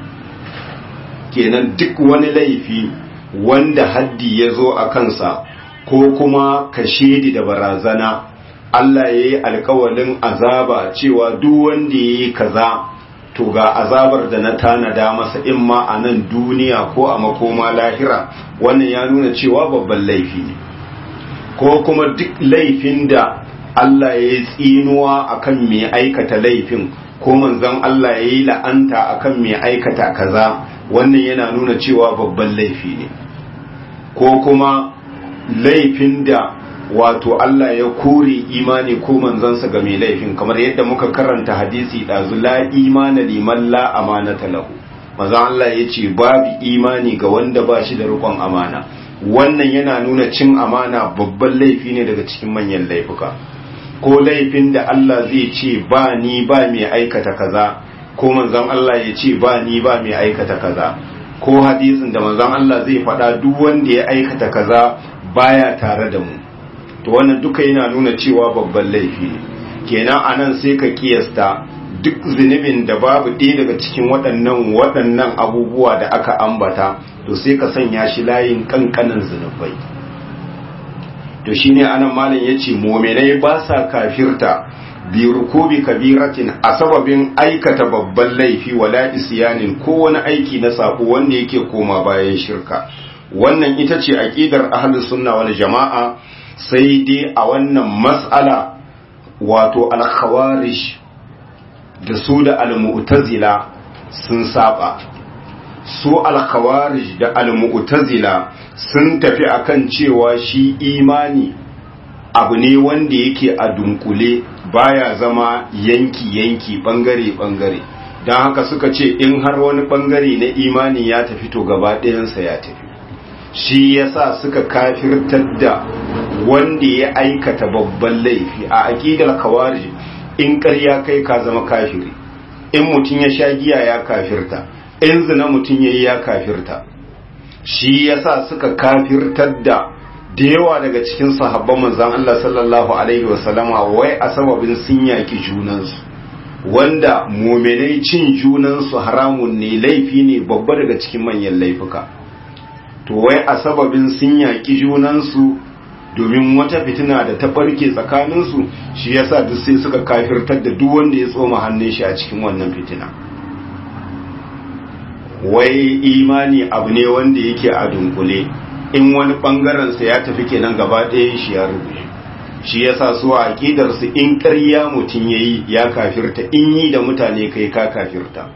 S1: kenan duk wani laifi wanda haddi ya zo a kansa ko kuma kashedi da barazana Allah ya yi alkawalin azaba cewa duk wanda ya yi kaza to ga azabar da na tanada masa in ma a nan duniya ko a makoma lahira wannan ya nuna cewa babban laifi ne ko kuma duk laifin da Allah ya yi tsinuwa akan mai aikata laifin ko manzon Allah ya yi la'anta akan mai aikata kaza wannan yana nuna cewa babban laifi ne ko kuma laifin da wato Allah ya kore imani ko manzansa ga mai laifin kamar yadda muka karanta hadisi ɗazu la imana liman la amanata lahu manzon Allah ya ce babu imani ga wanda ba shi da rikon amana wannan yana nuna cin amana babban laifi ne daga cikin manyan laifuka ko laifin da Allah zai ce ba ni ba mai aikata kaza ko manzon Allah ya ce ba ni ba mai aikata kaza ko hadisin da manzon Allah zai faɗa duk wanda ya aikata kaza baya tare da mu to wannan duka yana nuna cewa babban laifi ne kenan anan sai ka kiyasta duk zunubin da babu ɗaya daga cikin waɗannan waɗannan abubuwa da aka ambata to sai ka sanya shi layin kankanin zunubai to shine anan malam yace mu'minai ba sa kafirta bi rukubi kabiratin a sababin aikata babban laifi wala isyanin ko wani aiki na sako wanda yake koma bayan shirka wannan ita ce aqidar ahlus sunna wal jama'a sai dai a wannan mas'ala wato al-khawarij da su da al-mu'tazila sun saba su al-khawarij da al-mu'tazila sun tafi akan cewa shi imani abu ne wanda yake a dunkule baya zama yanki-yanki bangare-bangare don haka suka ce in har wani bangare na imani ya tafi to gaba ɗayansa ya tafi shi yasa suka kafirtar da wanda ya aikata babban laifi a aƙidar kawari in ƙarya kai ka zama kafiri in mutum ya sha giya ya kafirta in zina mutum ya yi ya kafirta shi yasa suka kafirtar da da yawa daga cikin sahabban manzan Allah sallallahu alaihi wasallama wai a sababin sun yaki junansu wanda muminai cin junansu haramun ne laifi ne babba daga cikin manyan laifuka to wai a sababin sun yaki junansu domin wata fitina da ta barke tsakaninsu shi yasa duk sai suka kafirtar da duk wanda ya tsoma hannun shi a cikin wannan fitina wai imani abu ne wanda yake a dunkule in wani bangarensa ya tafi kenan gaba ɗaya shi ya rubuce shi yasa su a aƙidarsu in ƙarya mutum ya yi ya kafirta in yi da mutane kai ka kafirta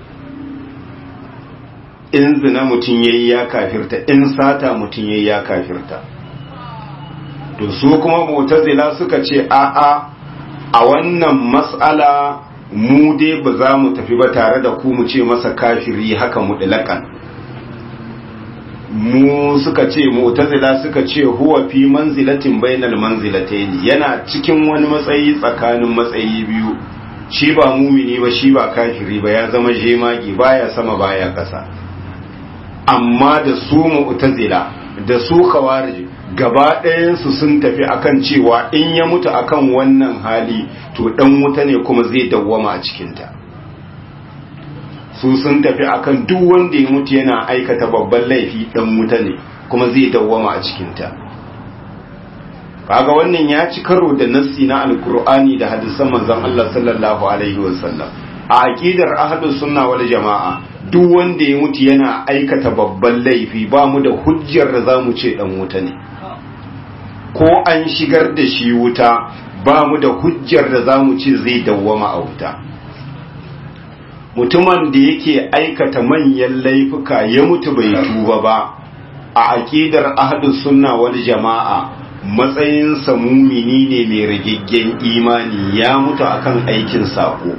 S1: in zina mutum ya yi ya kafirta in sata mutum ya yi ya kafirta to su kuma mutazila suka ce a'a a wannan mas'ala mu dai ba za mu tafi ba tare da ku mu ce masa kafiri haka mutlaƙan mu suka ce mu'tazila suka ce huwa fi manzilatin bainal manzilatayn yana cikin wani matsayi tsakanin matsayi biyu shi ba mumini ba shi ba kafiri ba ya zama jemagi baya sama baya kasa amma da su mu'tazila da su khawarij gaba ɗayansu sun tafi akan cewa in ya mutu akan wannan hali to dan wuta ne kuma zai dawwama a cikinta su sun tafi akan duk wanda ya mutu yana aikata babban laifi dan wuta ne kuma zai dawwama a cikinta kaga wannan ya ci karo da nassi na alkur'ani da hadisan manzon Allah sallallahu alaihi wasallam a aqidar ahlus sunna wal jamaa duk wanda ya mutu yana aikata babban laifi ba mu da hujjar da zamu ce dan wuta ne ko an shigar da shi wuta ba mu da hujjar da zamu ce zai dawwama a wuta mutumin da yake aikata manyan laifuka ya mutu bai tuba ba a aqidar ahlus sunna wal jamaa matsayinsa mumini ne mai ragaggen imani ya mutu akan aikin sako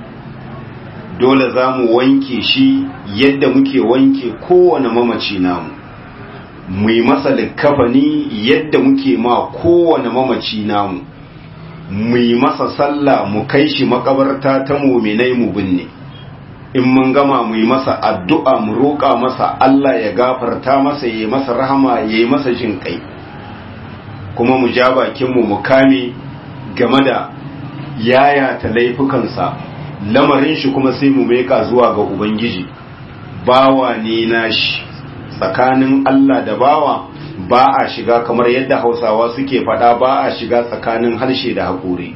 S1: dole za mu wanke shi yadda muke wanke kowane mamaci namu mu yi masa likafani yadda muke ma kowane mamaci namu mu yi masa sallah mu kai shi makabarta ta muminai mu binne in mun gama mu yi masa addu'a mu roƙa masa Allah ya gafarta masa ya yi masa rahama ya yi masa jin kai kuma mu ja bakinmu mu kame game da yayata laifukansa lamarin shi kuma sai mu meka zuwa ga ubangiji bawa ne nashi tsakanin Allah da bawa ba a shiga kamar yadda hausawa suke faɗa ba a shiga tsakanin harshe da haƙuri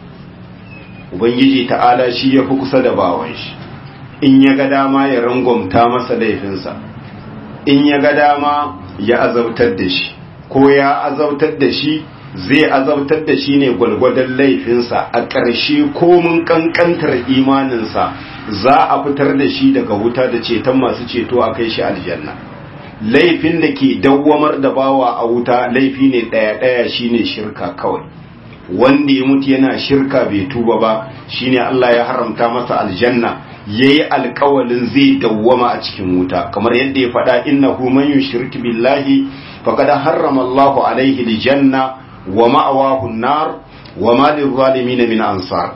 S1: ubangiji ta'ala shi ya fi kusa da bawan shi in ya ga dama ya rangwamta masa laifinsa in ya ga dama ya azabtar da shi ko ya azabtar da shi zai azabtar da shi ne gwalgwadon laifinsa a ƙarshe komin ƙanƙantar imaninsa za a fitar da shi daga wuta da ceton masu ceto a kai shi aljanna laifin da ke dawwamar da bawa a wuta laifi ne ɗaya-ɗaya shine shirka kawai wanda ya mutu yana shirka bai tuba ba shine Allah ya haramta masa aljanna yayi alƙawalin zai dawwama a cikin wuta kamar yadda ya faɗa innahu man yushrik billahi faqad harrama Allahu alaihi aljanna wa ma'awahu an-nar wa ma lil min ansar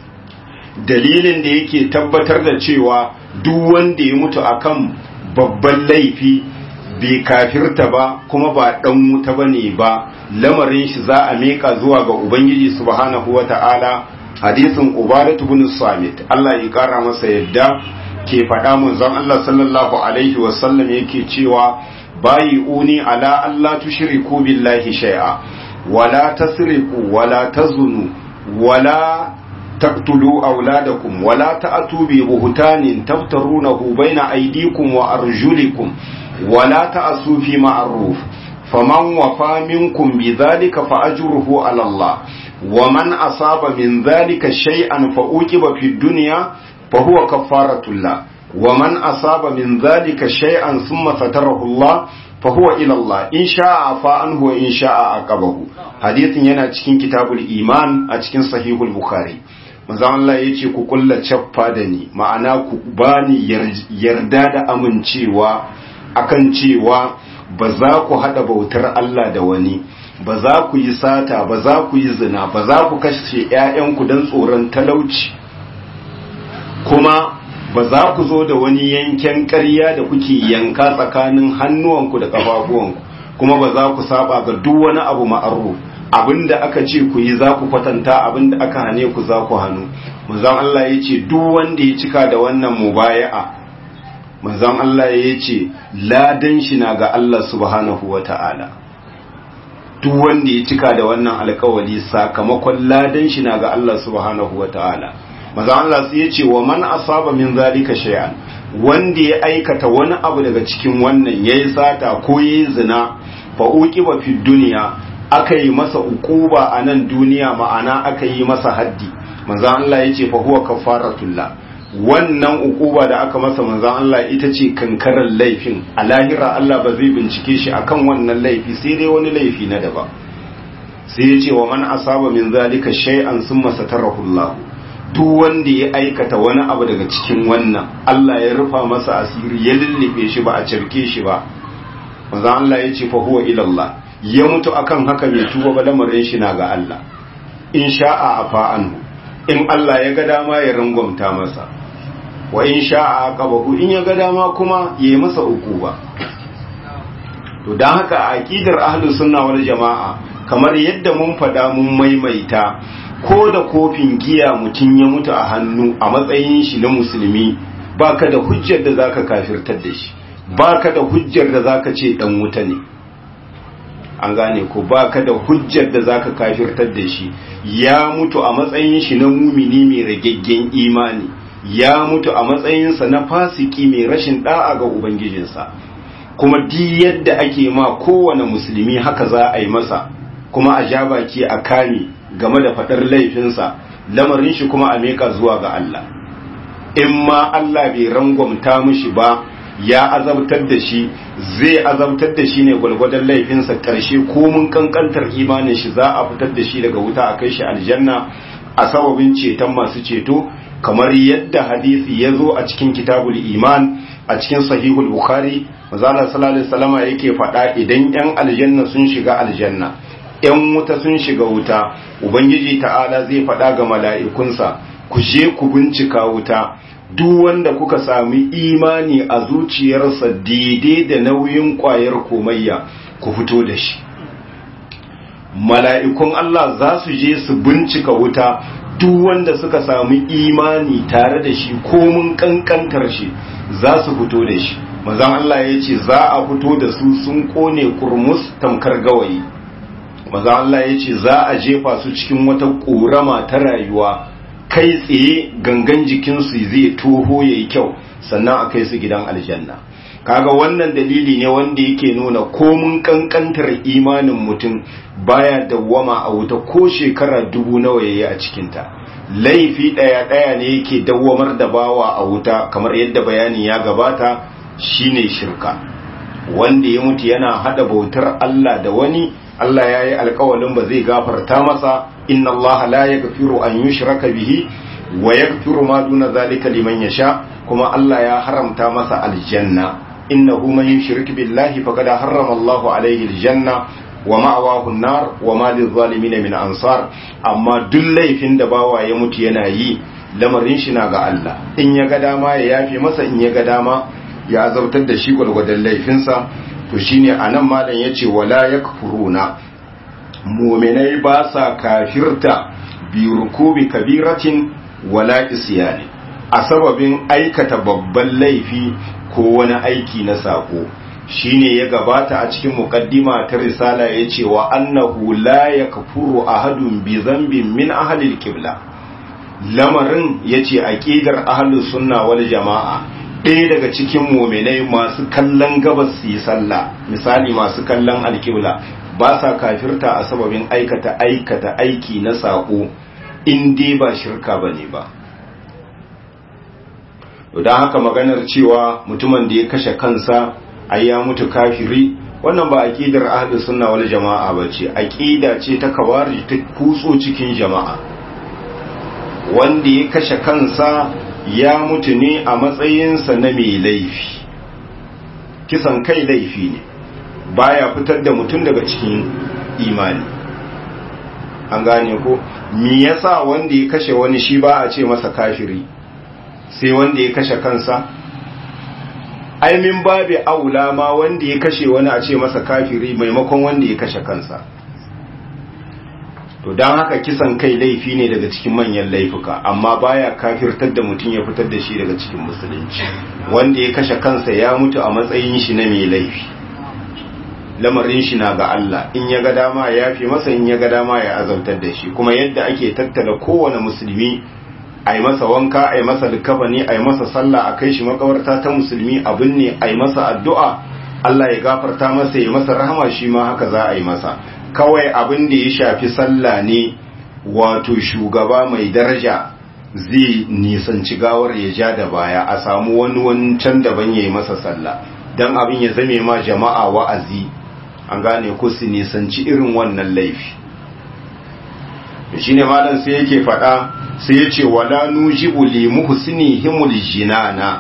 S1: dalilin da yake tabbatar da cewa duk wanda ya mutu akan babban laifi bai kafirta ba kuma ba dan wuta bane ba lamarin shi za a meka zuwa ga ubangiji subhanahu wata'ala hadisin ubadatu bin samit Allah ya kara masa yadda ke faɗa manzon Allah sallallahu alaihi wasallam yake cewa bayi uni ala Allah tushriku billahi shay'a wala tasriqu wala tazunu wala taqtulu auladakum wala ta'tu bi buhtanin taftarunahu baina aydikum wa arjulikum wala ta'su fi ma'ruf faman wafa minkum bidhalika fa ajruhu ala Allah ومن أصاب من ذلك شيئا فأوكب في الدنيا فهو كفارة الله ومن أصاب من ذلك شيئا ثم ستره الله فهو إلى الله إن شاء عفا عنه وإن شاء عقبه حديث yana cikin kitabul iman a cikin sahihul bukhari manzon Allah yace ku kulla chaffa da ni ma'ana ku bani yarda da amincewa akan cewa ba za ku hada bautar Allah da wani ba za ku yi sata ba za ku yi zina ba za ku kashe ‘ya'yanku don tsoron talauci kuma ba za ku zo da wani yanken ƙarya da kuke yanka tsakanin hannuwanku da ƙafafuwanku kuma ba za ku saba ga duk wani abu ma'aruf abinda aka ce ku yi za ku kwatanta abinda aka hane ku za ku hannu manzon Allah ya ce duk wanda ya cika da wannan mubaya'a manzon Allah ya ce ladan shi na ga Allah subhanahu wata'ala duk wanda ya cika da wannan alkawali sakamakon ladan shi na ga Allah subhanahu wata'ala manzon Allah sai ya ce wa man asaba min zalika shay'an wanda ya aikata wani abu daga cikin wannan yayi sata ko yayi zina fa uqiba fi dunya aka yi masa ukuba a nan duniya ma'ana aka yi masa haddi manzan Allah ya ce fa huwa kafaratullah wannan ukuba da aka masa manzan Allah ita ce kankarar laifin a lahira Allah ba zai bincike shi akan wannan laifi sai dai wani laifi na daba sai ya ce wa man asaba min zalika shay'an summa satarahullah duk wanda ya aikata wani abu daga cikin wannan Allah ya rufa masa asiri ya lullube shi ba a cirke shi ba manzan Allah ya ce fa huwa ila Allah ya mutu akan haka mai tuba ba lamarin shi na ga Allah in sha'a afa anhu in Allah ya ga dama ya rangwamta masa wa in sha'a aqabahu in ya ga dama kuma ya yi masa ba. to dan haka a aqidar ahlus sunna wal jamaa kamar yadda mun fada mun maimaita ko da kofin giya mutun ya mutu a hannu a matsayin shi na musulmi baka da hujjar da zaka kafirtar da shi baka da hujjar da zaka ce dan wuta ne an gane ko baka da hujjar da zaka kafirtar da shi ya mutu a matsayin shi na mumini mai ragaggen imani ya mutu a matsayinsa na fasiki mai rashin da'a ga ubangijinsa kuma di yadda ake ma kowane musulmi haka za a yi masa kuma a ja baki a kame game da faɗar laifinsa lamarin shi kuma a meka zuwa ga Allah in ma Allah bai rangwamta mishi ba ya azabtar da shi zai azabtar da shi ne gwalgwadon laifinsa ƙarshe komun kankantar imanin shi za a fitar da shi daga wuta a kai shi aljanna a sababin ceton masu ceto kamar yadda hadisi ya zo a cikin kitabul iman a cikin sahihul bukhari mazala sallallahu alaihi wasallama yake faɗa idan yan aljanna sun shiga aljanna yan wuta sun shiga wuta ubangiji ta'ala zai faɗa ga mala'ikunsa ku je ku bincika wuta duk wanda kuka sami imani a zuciyarsa daidai da nauyin kwayar komayya ku fito da shi mala'ikun Allah za su je su bincika wuta duk wanda suka sami imani tare da shi komun kankantar shi za su fito da shi mazan Allah ya ce za a fito da su sun kone kurmus tamkar gawayi mazan Allah ya ce za a jefa su cikin wata ƙorama ta rayuwa kai tsaye gangan jikinsu zai toho ya yi kyau sannan a kai su gidan aljanna kaga wannan dalili ne wanda yake nuna komun kankantar imanin mutum baya dawwama a wuta ko shekara dubu nawa yayi a cikinta laifi ɗaya ɗaya ne yake dawwamar da bawa a wuta kamar yadda bayani ya gabata shine shirka wanda ya mutu yana hada bautar Allah da wani Allah ya yi alkawalin ba zai gafarta masa inna Allah la yaghfiru an yushraka bihi wa yaghfiru ma duna zalika liman yasha kuma Allah ya haramta masa aljanna innahu man yushrik billahi faqad harrama Allah alayhi aljanna wa ma'awahu an-nar wa ma lizalimin min ansar amma duk laifin da bawa ya mutu yana yi lamarin shi na ga Allah in ya ga dama ya yafe masa in ya ga dama ya azabtar da shi gwargwadon laifinsa to shine anan malam yace wala yakfuruna mu'minai ba sa kafirta bi rukubi kabiratin wala isyani a sababin aikata babban laifi ko wani aiki na sako shine ya gabata a cikin muqaddima ta risala yace wa annahu la yakfuru ahadun bi dhanbin min ahli al-qibla lamarin yace aqidar ahlus sunna wal jamaa ɗaya daga cikin muminai masu kallon gabas su yi sallah misali masu kallon alkibla ba sa kafirta a sababin aikata aikata aiki na saƙo in dai ba shirka ba ne ba don haka maganar cewa mutumin da ya kashe kansa ai ya mutu kafiri wannan ba aqidar ahlus sunna wal jama'a bace aqida ce ta kawari ta kutso cikin jama'a wanda ya kashe kansa ya mutu ne a matsayinsa na mai laifi kisan kai laifi ne baya fitar da mutum daga cikin imani an gane ko me yasa wanda ya kashe wani shi ba a ce masa kafiri sai wanda ya kashe kansa ai min babi aula ma wanda ya kashe wani a ce masa kafiri maimakon wanda ya kashe kansa to don haka kisan kai laifi ne daga cikin manyan laifuka amma baya kafirtar da mutum ya fitar da shi daga cikin musulunci wanda ya kashe kansa ya mutu a matsayin shi na mai laifi lamarin shi na ga Allah in ya ga dama ya fi masa in ya ga dama ya azabtar da shi kuma yadda ake tattala kowane musulmi a yi masa wanka a yi masa likafani a yi masa sallah a kai shi makawarta ta musulmi abin ne a yi masa addu'a Allah ya gafarta masa ya masa rahama shi ma haka za a yi masa kawai abin da ya shafi sallah ne wato shugaba mai daraja zai nisanci gawar ya ja da baya a samu wani wancan daban ya yi masa sallah don abin ya zame ma jama'a wa'azi an gane ku su nisanci irin wannan laifi shi ne malam sai yake faɗa sai ya ce wala nujibu li muhsinihimul jinana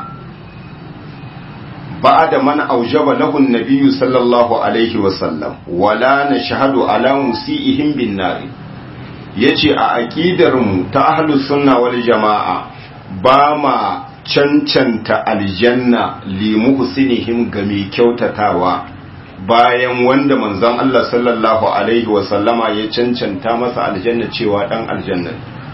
S1: بعد من أوجب له النبي صلى الله عليه وسلم ولا نشهد على مسيئهم بالنار yace a aƙidarmu ta ahlus sunna wal jama'a ba ma cancanta aljanna li muhsinihim ga mai kyautatawa bayan wanda manzon Allah sallallahu alaihi wa sallama ya cancanta masa aljanna cewa dan aljanna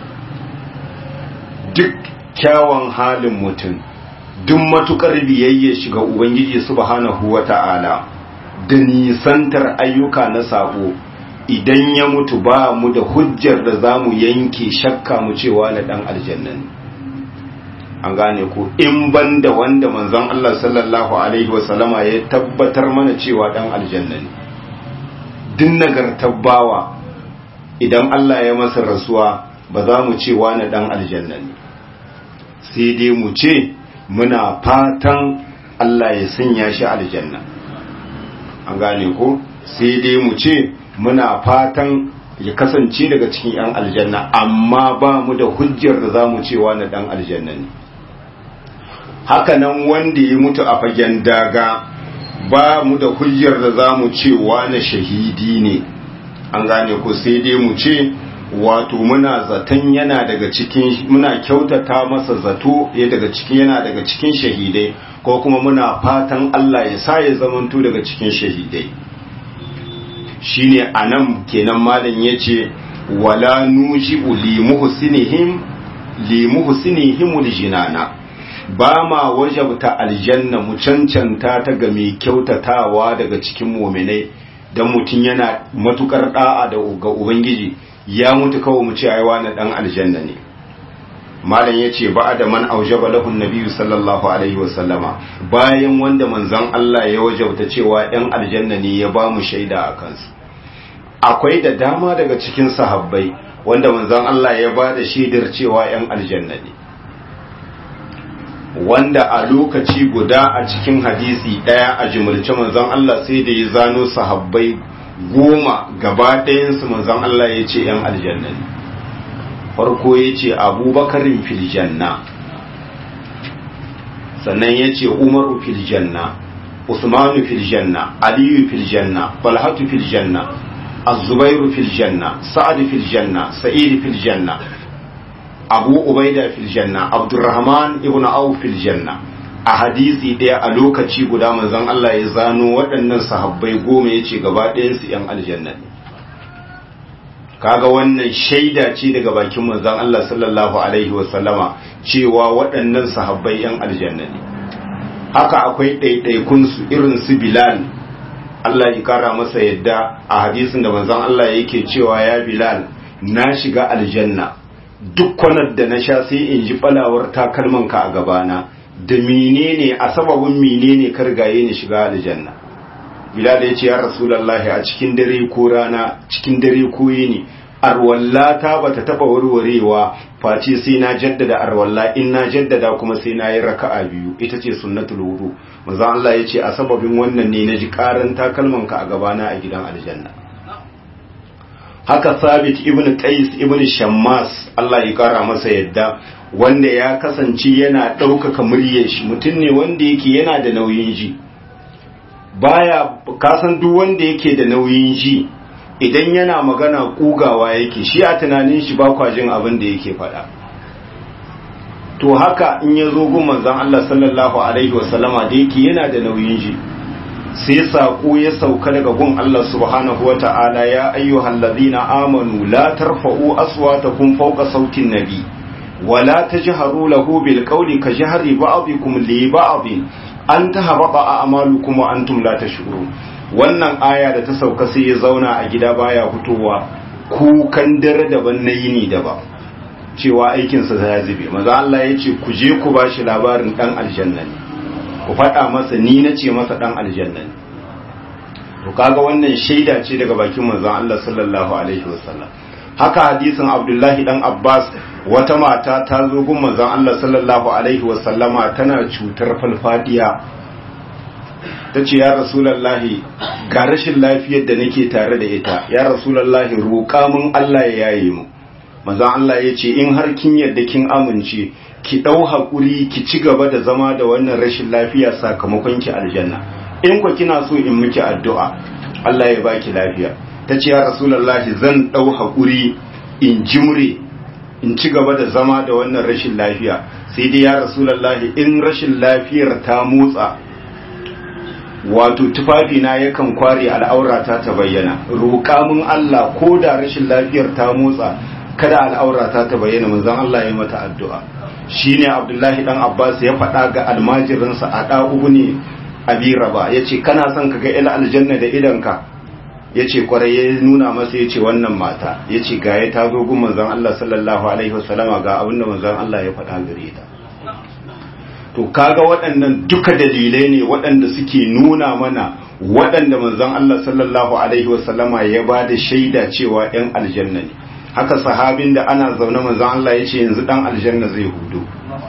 S1: duk kyawun halin mutum duk matukar biyayya shiga Ubangiji subhanahu wa ta'ala da nisantar ayyuka na sabo idan ya mutu ba mu da hujjar da za mu yanke shakka mu cewa na ɗan aljannan an gane ko in ban da wanda manzon Allah sallallahu Alaihi wasallama ya tabbatar mana cewa ɗan aljannan din nagartar bawa idan Allah ya masa rasuwa ba za mu cewa na ɗan aljannan sai dai mu ce muna fatan Allah ya sanya shi aljanna an gane ko sai dai mu ce muna fatan ya kasance daga cikin 'yan aljanna amma ba mu da hujjar da za mu cewa na dan aljanna ne hakanan wanda ya mutu a fagen daga ba mu da hujjar da za mu cewa na shahidi ne an gane ko sai dai mu ce wato muna zaton yana daga cikin muna kyautata masa zato ya daga cikin yana daga cikin shahidai ko kuma muna fatan Allah ya sa ya zamanto daga cikin shahidai shine anan kenan malam yace wala nujibu li muhsinihim li muhsinihim jinana ba ma wajabta aljanna mu cancanta ta ga mai kyautatawa daga cikin mu'minai dan mutun yana matukar da'a da ga ubangiji ya mutu kawai mu ce ai wani dan aljanna ne malam yace ba da man aujaba lahu nabiyyu sallallahu alaihi wasallama bayan wanda manzon Allah ya wajauta cewa ɗan aljanna ne ya ba mu shaida a kansu akwai da dama daga cikin sahabbai wanda manzon Allah ya ba da shaidar cewa ‘yan aljanna ne wanda a lokaci guda a cikin hadisi ɗaya a jimilce manzon Allah sai da ya zano sahabbai goma gaba ɗayansu manzon Allah ya ce ‘yan aljanna ne farko ya ce abubakarin filjanna sannan ya ce umaru filjanna usmanu filjanna aliyu filjanna falhatu filjanna الزبير في الجنة سعد في الجنة سعيد في الجنة أبو عبيدة في الجنة عبد الرحمن ابن عوف في الجنة a hadisi ɗaya a lokaci guda manzon Allah ya zano waɗannan sahabbai goma ya ce gaba ɗayansu ‘yan aljanna ne kaga wannan shaida ce daga bakin manzon Allah sallallahu alaihi wasallama cewa waɗannan sahabbai ‘yan aljanna ne haka akwai ɗaiɗaikunsu irin su Bilal Allah ya kara masa yadda a hadisin da manzon Allah yake cewa ya Bilal na shiga aljanna duk kwanar da na sha sai in ji falawar takalmanka a gabana da menene a sababin menene kargaye ni shiga aljanna Bilal ya ce ya Rasulullahi a cikin dare ko rana cikin dare ko yini arwallata bata taba warwarewa face sai na jaddada arwalla in na jaddada kuma sai na yi raka'a biyu ita ce sunnatul wudu manzo Allah ya ce a sababin wannan ne na ji karan takalmanka a gabana a gidan aljanna haka sabit ibn qais ibn shammas Allah ya kara masa yadda wanda ya kasance yana ɗaukaka muryar shi mutum ne wanda yake yana da nauyin ji baya kasan duk wanda yake da nauyin ji idan yana magana kugawa yake shi a tunanin shi ba kwa jin abin da yake faɗa to haka in ya zo gun manzon Allah sallallahu alaihi wasallama da yake yana da nauyin ji sai saƙo ya sauka daga gun Allah subhanahu wa ta'ala ya ayyuhal ladina amanu la tarfa'u aswatakum fawqa sautin nabi wa la tajharu lahu bil qawli ka jahri ba'dikum li ba'd an tahbata a'malukum wa antum la tash'urun wannan aya da ta sauka sai ya zauna a gida baya fitowa kukan dare daban na yini daban cewa aikinsa ya zube maza Allah ya ce ku je ku bashi labarin dan aljanna ne ku faɗa masa ni na ce masa ɗan aljanna ne to kaga wannan shaida ce daga bakin manzon Allah sallallahu alaihi wasallam haka hadisin Abdullahi dan Abbas wata mata ta zo gun manzon Allah sallallahu alaihi wasallama tana cutar falfadiya tace ya rasulullahi ga rashin lafiyar da nake tare da ita ya rasulullahi roƙa mun Allah ya yaye mu manzon Allah ya ce in har kin yarda kin amince ki ɗau haƙuri ki ci gaba da zama da wannan rashin lafiya sakamakon ki aljanna in ku kina so in miki addu'a Allah ya baki lafiya ta ce ya rasulullahi zan ɗau haƙuri in jimre in ci gaba da zama da wannan rashin lafiya sai dai ya rasulullahi in rashin lafiyar ta motsa wato tufafina yakan kware al'aurata ta bayyana roƙa mun Allah ko da rashin lafiyar ta motsa kada al'aurata ta bayyana manzon Allah ya mata addu'a shine Abdullahi dan Abbas ya faɗa ga almajirinsa a ɗa'ubu ne abi raba ya ce kana son ka ga ila aljanna da idanka ya ce kwarai ya nuna masa ya ce wannan mata ya ce ga ya tazo gun manzon Allah sallallahu alaihi wasallama ga abin da manzon Allah ya faɗa gare ta to kaga waɗannan duka dalilai ne waɗanda suke nuna mana waɗanda manzon Allah sallallahu alaihi wasallama ya ba da shaida cewa 'yan aljanna ne haka sahabin da ana zaune manzon Allah ya ce yanzu dan aljanna zai hudu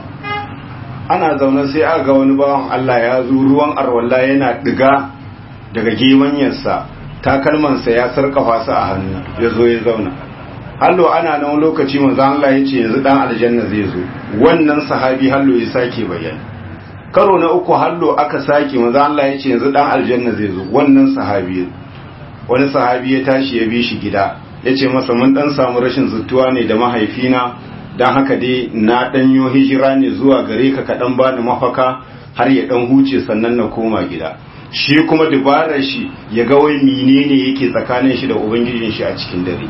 S1: ana zaune sai aka ga wani bawan Allah ya zo ruwan arwalla yana diga daga gemanyarsa takalmansa ya sarkafa su a hannu ya zo ya zauna hallo ana nan lokaci manzon Allah ya ce yanzu dan aljanna zai zo wannan sahabi hallo ya sake bayani karo na uku hallo aka sake manzon Allah ya ce yanzu dan aljanna zai zo wannan sahabi wani sahabi ya tashi ya bi shi gida ya ce masa mun dan samu rashin zuttuwa ne da mahaifina don haka dai na ɗanyo hijira ne zuwa gare ka kaɗan ba da mafaka har ya ɗan huce sannan na koma gida shi kuma dabarar shi ya ga wai menene yake tsakanin shi da ubangijin shi a cikin dare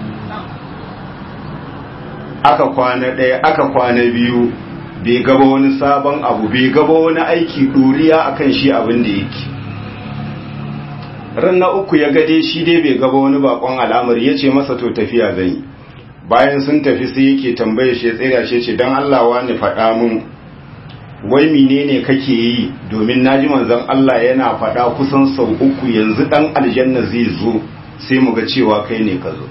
S1: aka kwana ɗaya aka kwana biyu bai gaba wani sabon abu bai gaba wani aiki ɗoriya akan shi abin da yake ran na uku ya gade shi dai bai gaba wani bakon al'amari ya ce masa to tafiya zan yi bayan sun tafi sai yake tambaye shi ya tsira shi ce don Allah wani faɗa mun wai menene kake yi domin naji manzon Allah yana faɗa kusan sau uku yanzu dan aljanna zai zo sai mu ga cewa kai ne ka zo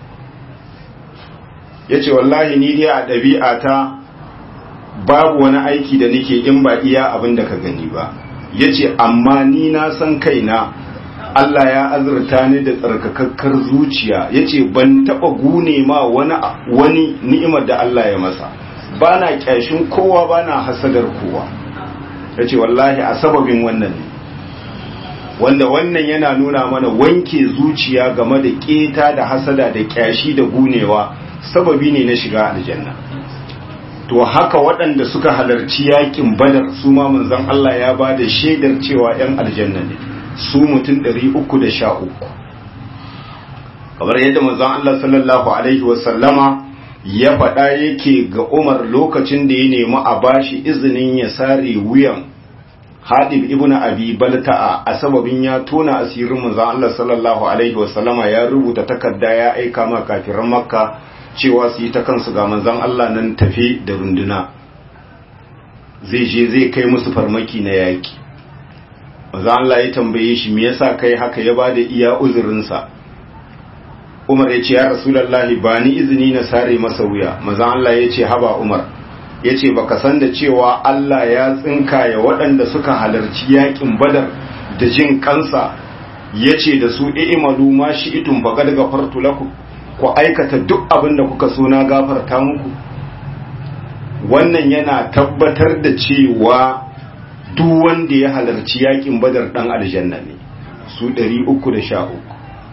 S1: yace wallahi ni dai a ɗabi'ata babu wani aiki da nake in ba iya abin da ka gani ba yace amma ni na san kaina Allah ya azurta ni da tsarkakakkar zuciya yace ban taba gune ma wani wani ni'imar da Allah ya masa bana kyashin kowa bana hasadar kowa yace wallahi a sababin wannan ne wanda wannan yana nuna mana wanke zuciya game da keta da hasada da kyashi da gunewa sababi ne na shiga aljanna to haka waɗanda suka halarci yakin badar su ma manzon Allah ya ba da shaidar cewa 'yan aljanna ne su mutum 313 kamar yadda manzon Allah sallallahu alaihi wasallama ya faɗa yake ga Umar lokacin da ya nemi a bashi izinin ya sare wuyan Hadib ibn Abi Balta'a a sababin ya tona asirin manzon Allah sallallahu alaihi wasallama ya rubuta takarda ya aika ma kafiran Makka cewa su yi ta kansu ga manzon Allah nan tafi da runduna zai je zai kai musu farmaki na yaki manzon Allah ya tambaye shi me yasa kai haka ya bada iya uzurinsa Umar ya ce ya Rasulullahi ba ni izini na sare masa wuya manzon Allah ya ce haba Umar ya ce baka san da cewa Allah ya tsinkaya waɗanda suka halarci yakin badar da jin kansa ya ce da su i'malu ma shi'tum faqad ghafartu lakum ku aikata duk abin da kuka so na gafarta muku wannan yana tabbatar da cewa duk wanda ya halarci yakin badar dan aljanna ne su 313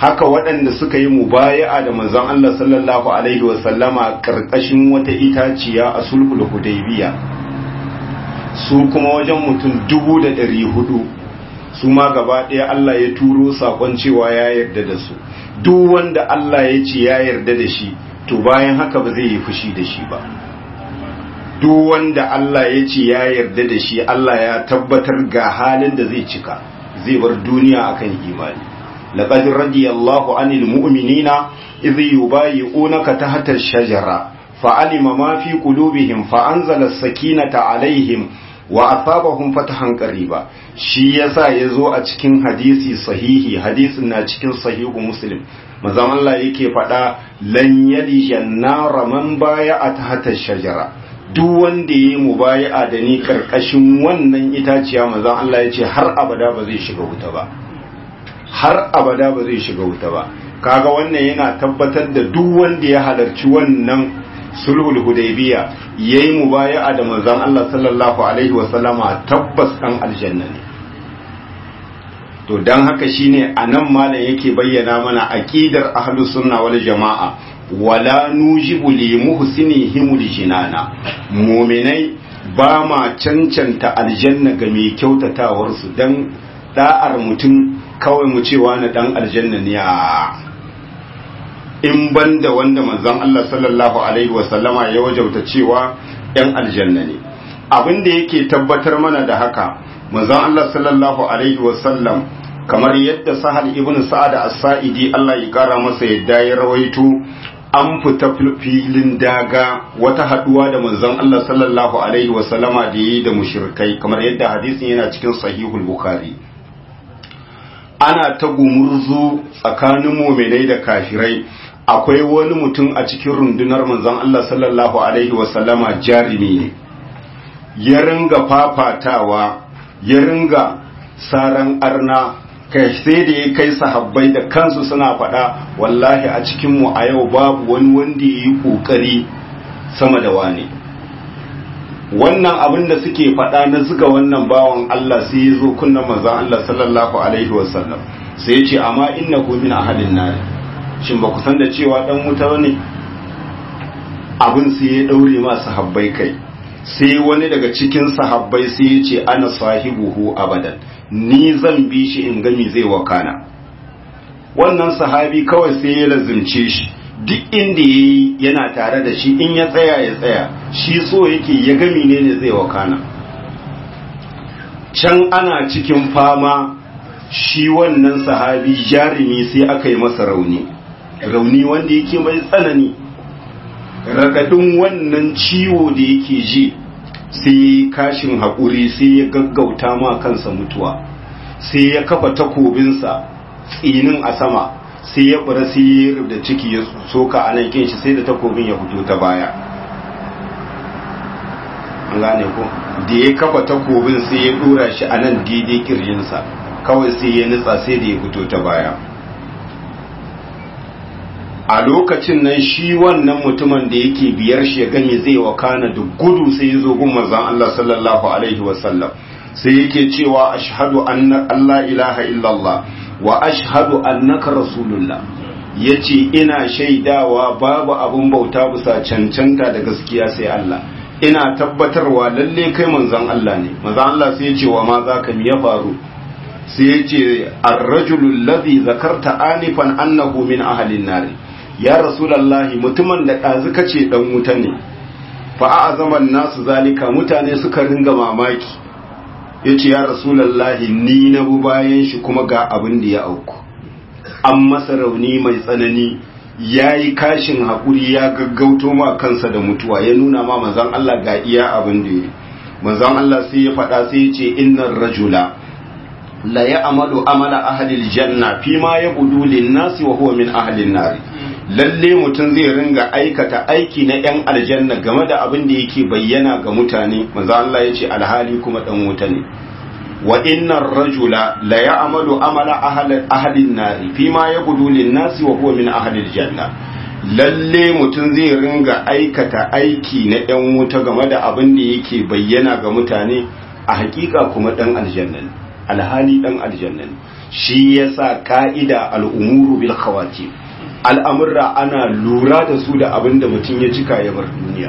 S1: haka waɗanda suka yi mubaya'a da manzon Allah sallallahu alaihi wasallama karkashin wata itaciya a sulhul hudaybiya su kuma wajen mutum dubu da ɗari hudu su ma gaba ɗaya Allah ya turo saƙon cewa ya yarda da su duk wanda Allah ya ce ya yarda da shi to bayan haka ba zai yi fushi da shi ba duk wanda Allah ya ce ya yarda da shi Allah ya tabbatar ga halin da zai cika zai bar duniya akan imani laqad radiyallahu anil mu'minina idh yubayyi'unaka tahta ash-shajara fa'alima ma fi qulubihim fa anzala as-sakinata alaihim wa asabahum fatahan qariba shi yasa yazo a cikin hadisi sahihi hadisin na cikin sahihu muslim manzon Allah yake faɗa lan yali jannara man baya a tahta shajara duk wanda yayi mubaya'a da ni karkashin wannan itaciya manzon Allah yace har abada ba zai shiga wuta ba har abada ba zai shiga wuta ba kaga wannan yana tabbatar da duk wanda ya halarci wannan sulhul hudaybiya yayi mubaya'a da manzon Allah sallallahu alaihi wa sallama tabbas dan aljanna ne to dan haka shine anan malam yake bayyana mana aqidar ahlus sunna wal jamaa wala nujibu li muhsinihim jinana mu'minai ba ma cancanta aljanna ga mai kyautatawar su dan da'ar mutum kawai mu cewa na dan aljanna ne in banda wanda manzon Allah sallallahu alaihi wasallama ya wajauta cewa ‘yan aljanna ne abin da yake tabbatar mana da haka manzon Allah sallallahu alaihi wasallam kamar yadda sahal ibn sa'ad as-sa'idi Allah ya kara masa yadda ya rawaito an fita filin daga wata haduwa da manzon Allah sallallahu alaihi wasallama da yi da mushrikai kamar yadda hadisin yana cikin sahihul bukhari ana ta gumurzu tsakanin muminai da kafirai akwai wani mutum a cikin rundunar manzon Allah sallallahu alaihi wasallama jarimi ne ya ringa fafatawa ya ringa saran arna kai sai da ya kai sahabbai da kansu suna faɗa wallahi a cikinmu a yau babu wani wanda ya yi ƙoƙari sama da wani wannan abin da suke faɗa na zuga wannan bawan Allah sai ya zo kunnan manzon Allah sallallahu alaihi wasallam sai ya ce amma innahu min ahadin nar shin ba ku san da cewa dan wuta ne abin sai ya daure ma sahabbai kai sai wani daga cikin sahabbai sai ya ce ana sahibuhu abadan ni zan bi shi in gami zai wakana wannan sahabi kawai sai ya lazimce shi duk inda yayi yana tare da shi in ya tsaya ya tsaya shi so yake ya gami ne ne zai wakana can ana cikin fama shi wannan sahabi jarumi sai aka yi masa rauni rauni wanda yake mai tsanani ragadin wannan ciwo da yake ji sai kashin haƙuri sai ya gaggauta ma kansa mutuwa sai ya kafa takobinsa tsinin a sama sai ya bara sai ya da ciki ya soka a nan shi sai da takobin ya fito ta baya an gane ko da ya kafa takobin sai ya dora shi a nan daidai kirjinsa kawai sai ya nutsa sai da ya fito ta baya a lokacin nan shi wannan mutumin da yake biyar shi ya gami zai wakana da gudu sai ya zo gun manzon Allah sallallahu alaihi wasallam sai yake cewa ashhadu anna Allah ilaha illallah wa ashhadu annaka rasulullah yace ina shaidawa babu abun bauta bisa cancanta da gaskiya sai Allah ina tabbatarwa lalle kai manzon Allah ne manzon Allah sai ya ce wa ma zaka mi ya faru sai ya ce ar-rajulu alladhi zakarta anifan annahu min ahli an ya rasulallahi mutumin da ɗazu kace ɗan wuta ne fa'a zaman nasu zalika mutane suka ringa mamaki ya ce ya rasulallahi ni na bu bayan shi kuma ga abin da ya auku an masa rauni mai tsanani ya yi kashin haƙuri ya gaggauto ma kansa da mutuwa ya nuna ma manzan Allah ga iya abin da ya manzan Allah sai ya faɗa sai ya ce innan rajula la ya amalu amala ahalil janna fi ma ya budu lin nasi wa huwa min ahalin nari lalle mutum zai ringa aikata aiki na yan aljanna game da abin da yake bayyana ga mutane manzo Allah ya ce alhali kuma dan wuta ne wa innar rajula la ya'malu amala ahlin nari fi ma yabudu lin nasi wa huwa min ahlil janna lalle mutum zai ringa aikata aiki na yan wuta game da abin da yake bayyana ga mutane a hakika kuma dan aljanna ne alhali dan aljanna ne shi yasa ka'ida al'umuru bil khawati al'amurra ana lura da su da abin da mutum ya cika ya bar duniya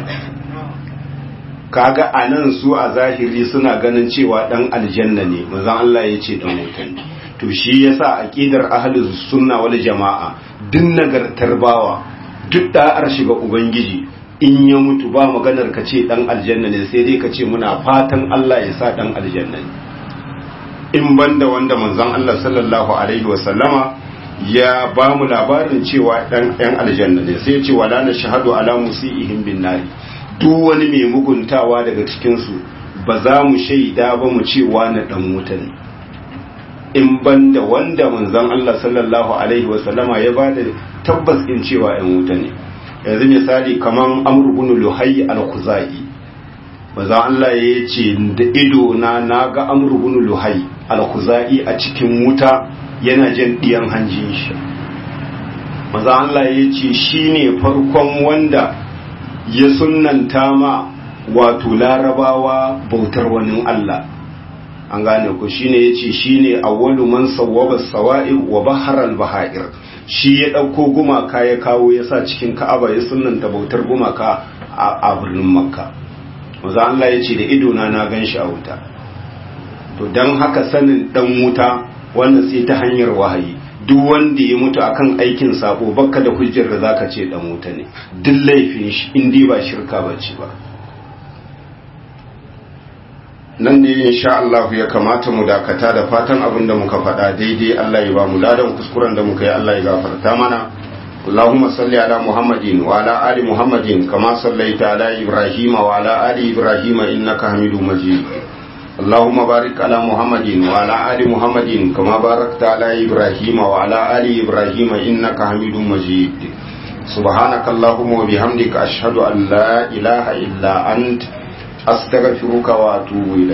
S1: kaga anan su a zahiri suna ganin cewa dan aljanna ne manzon Allah ya ce dan wutan to shi yasa aqidar ahlus sunna wal jamaa din nagartar bawa duk da'ar shiga ubangiji in ya mutu ba maganar ka ce dan aljanna ne sai dai ka ce muna fatan Allah ya sa dan aljanna ne in banda wanda manzon Allah sallallahu alaihi wa sallama ya ba mu labarin cewa dan yan aljanna ne sai ya ce wala na shahadu ala musiihim bin nari duk wani mai muguntawa daga cikin su ba za mu shaida ba mu ce wani dan wuta ne in banda wanda manzon Allah sallallahu alaihi wa sallama ya ba da tabbas in cewa yan wuta ne yanzu misali kaman amr ibn luhayy al-khuzai manzon Allah ya ce da ido na naga amr ibn luhayy al-khuzai a cikin wuta yana jan diyan hanjin shi manzon Allah ya ce shine farkon wanda ya sunnanta ma wato larabawa bautar wani Allah an gane ku shine yace shine awwalu man sawwaba sawa'ib wa bahar al-bahair shi ya dauko gumaka ya kawo ya sa cikin Ka'aba ya sunnanta bautar gumaka a birnin Makka manzo Allah yace da ido na na ganshi a wuta to dan haka sanin dan wuta wannan sai ta hanyar wahayi duk wanda ya mutu akan aikin sabo bakka da hujjar da zaka ce dan wuta ne duk laifin shi in dai ba shirka bace ba nan ne insha Allah ya kamata mu dakata da fatan abin da muka faɗa daidai Allah ya ba mu ladan kuskuren da muka yi Allah ya gafarta mana اللهم صل على محمد وعلى آل محمد كما صليت على إبراهيم وعلى آل إبراهيم إنك حميد مجيد اللهم بارك على محمد وعلى آل محمد كما باركت على إبراهيم وعلى آل إبراهيم إنك حميد مجيد سبحانك اللهم وبحمدك أشهد أن لا إله إلا أنت أستغفرك وأتوب إليك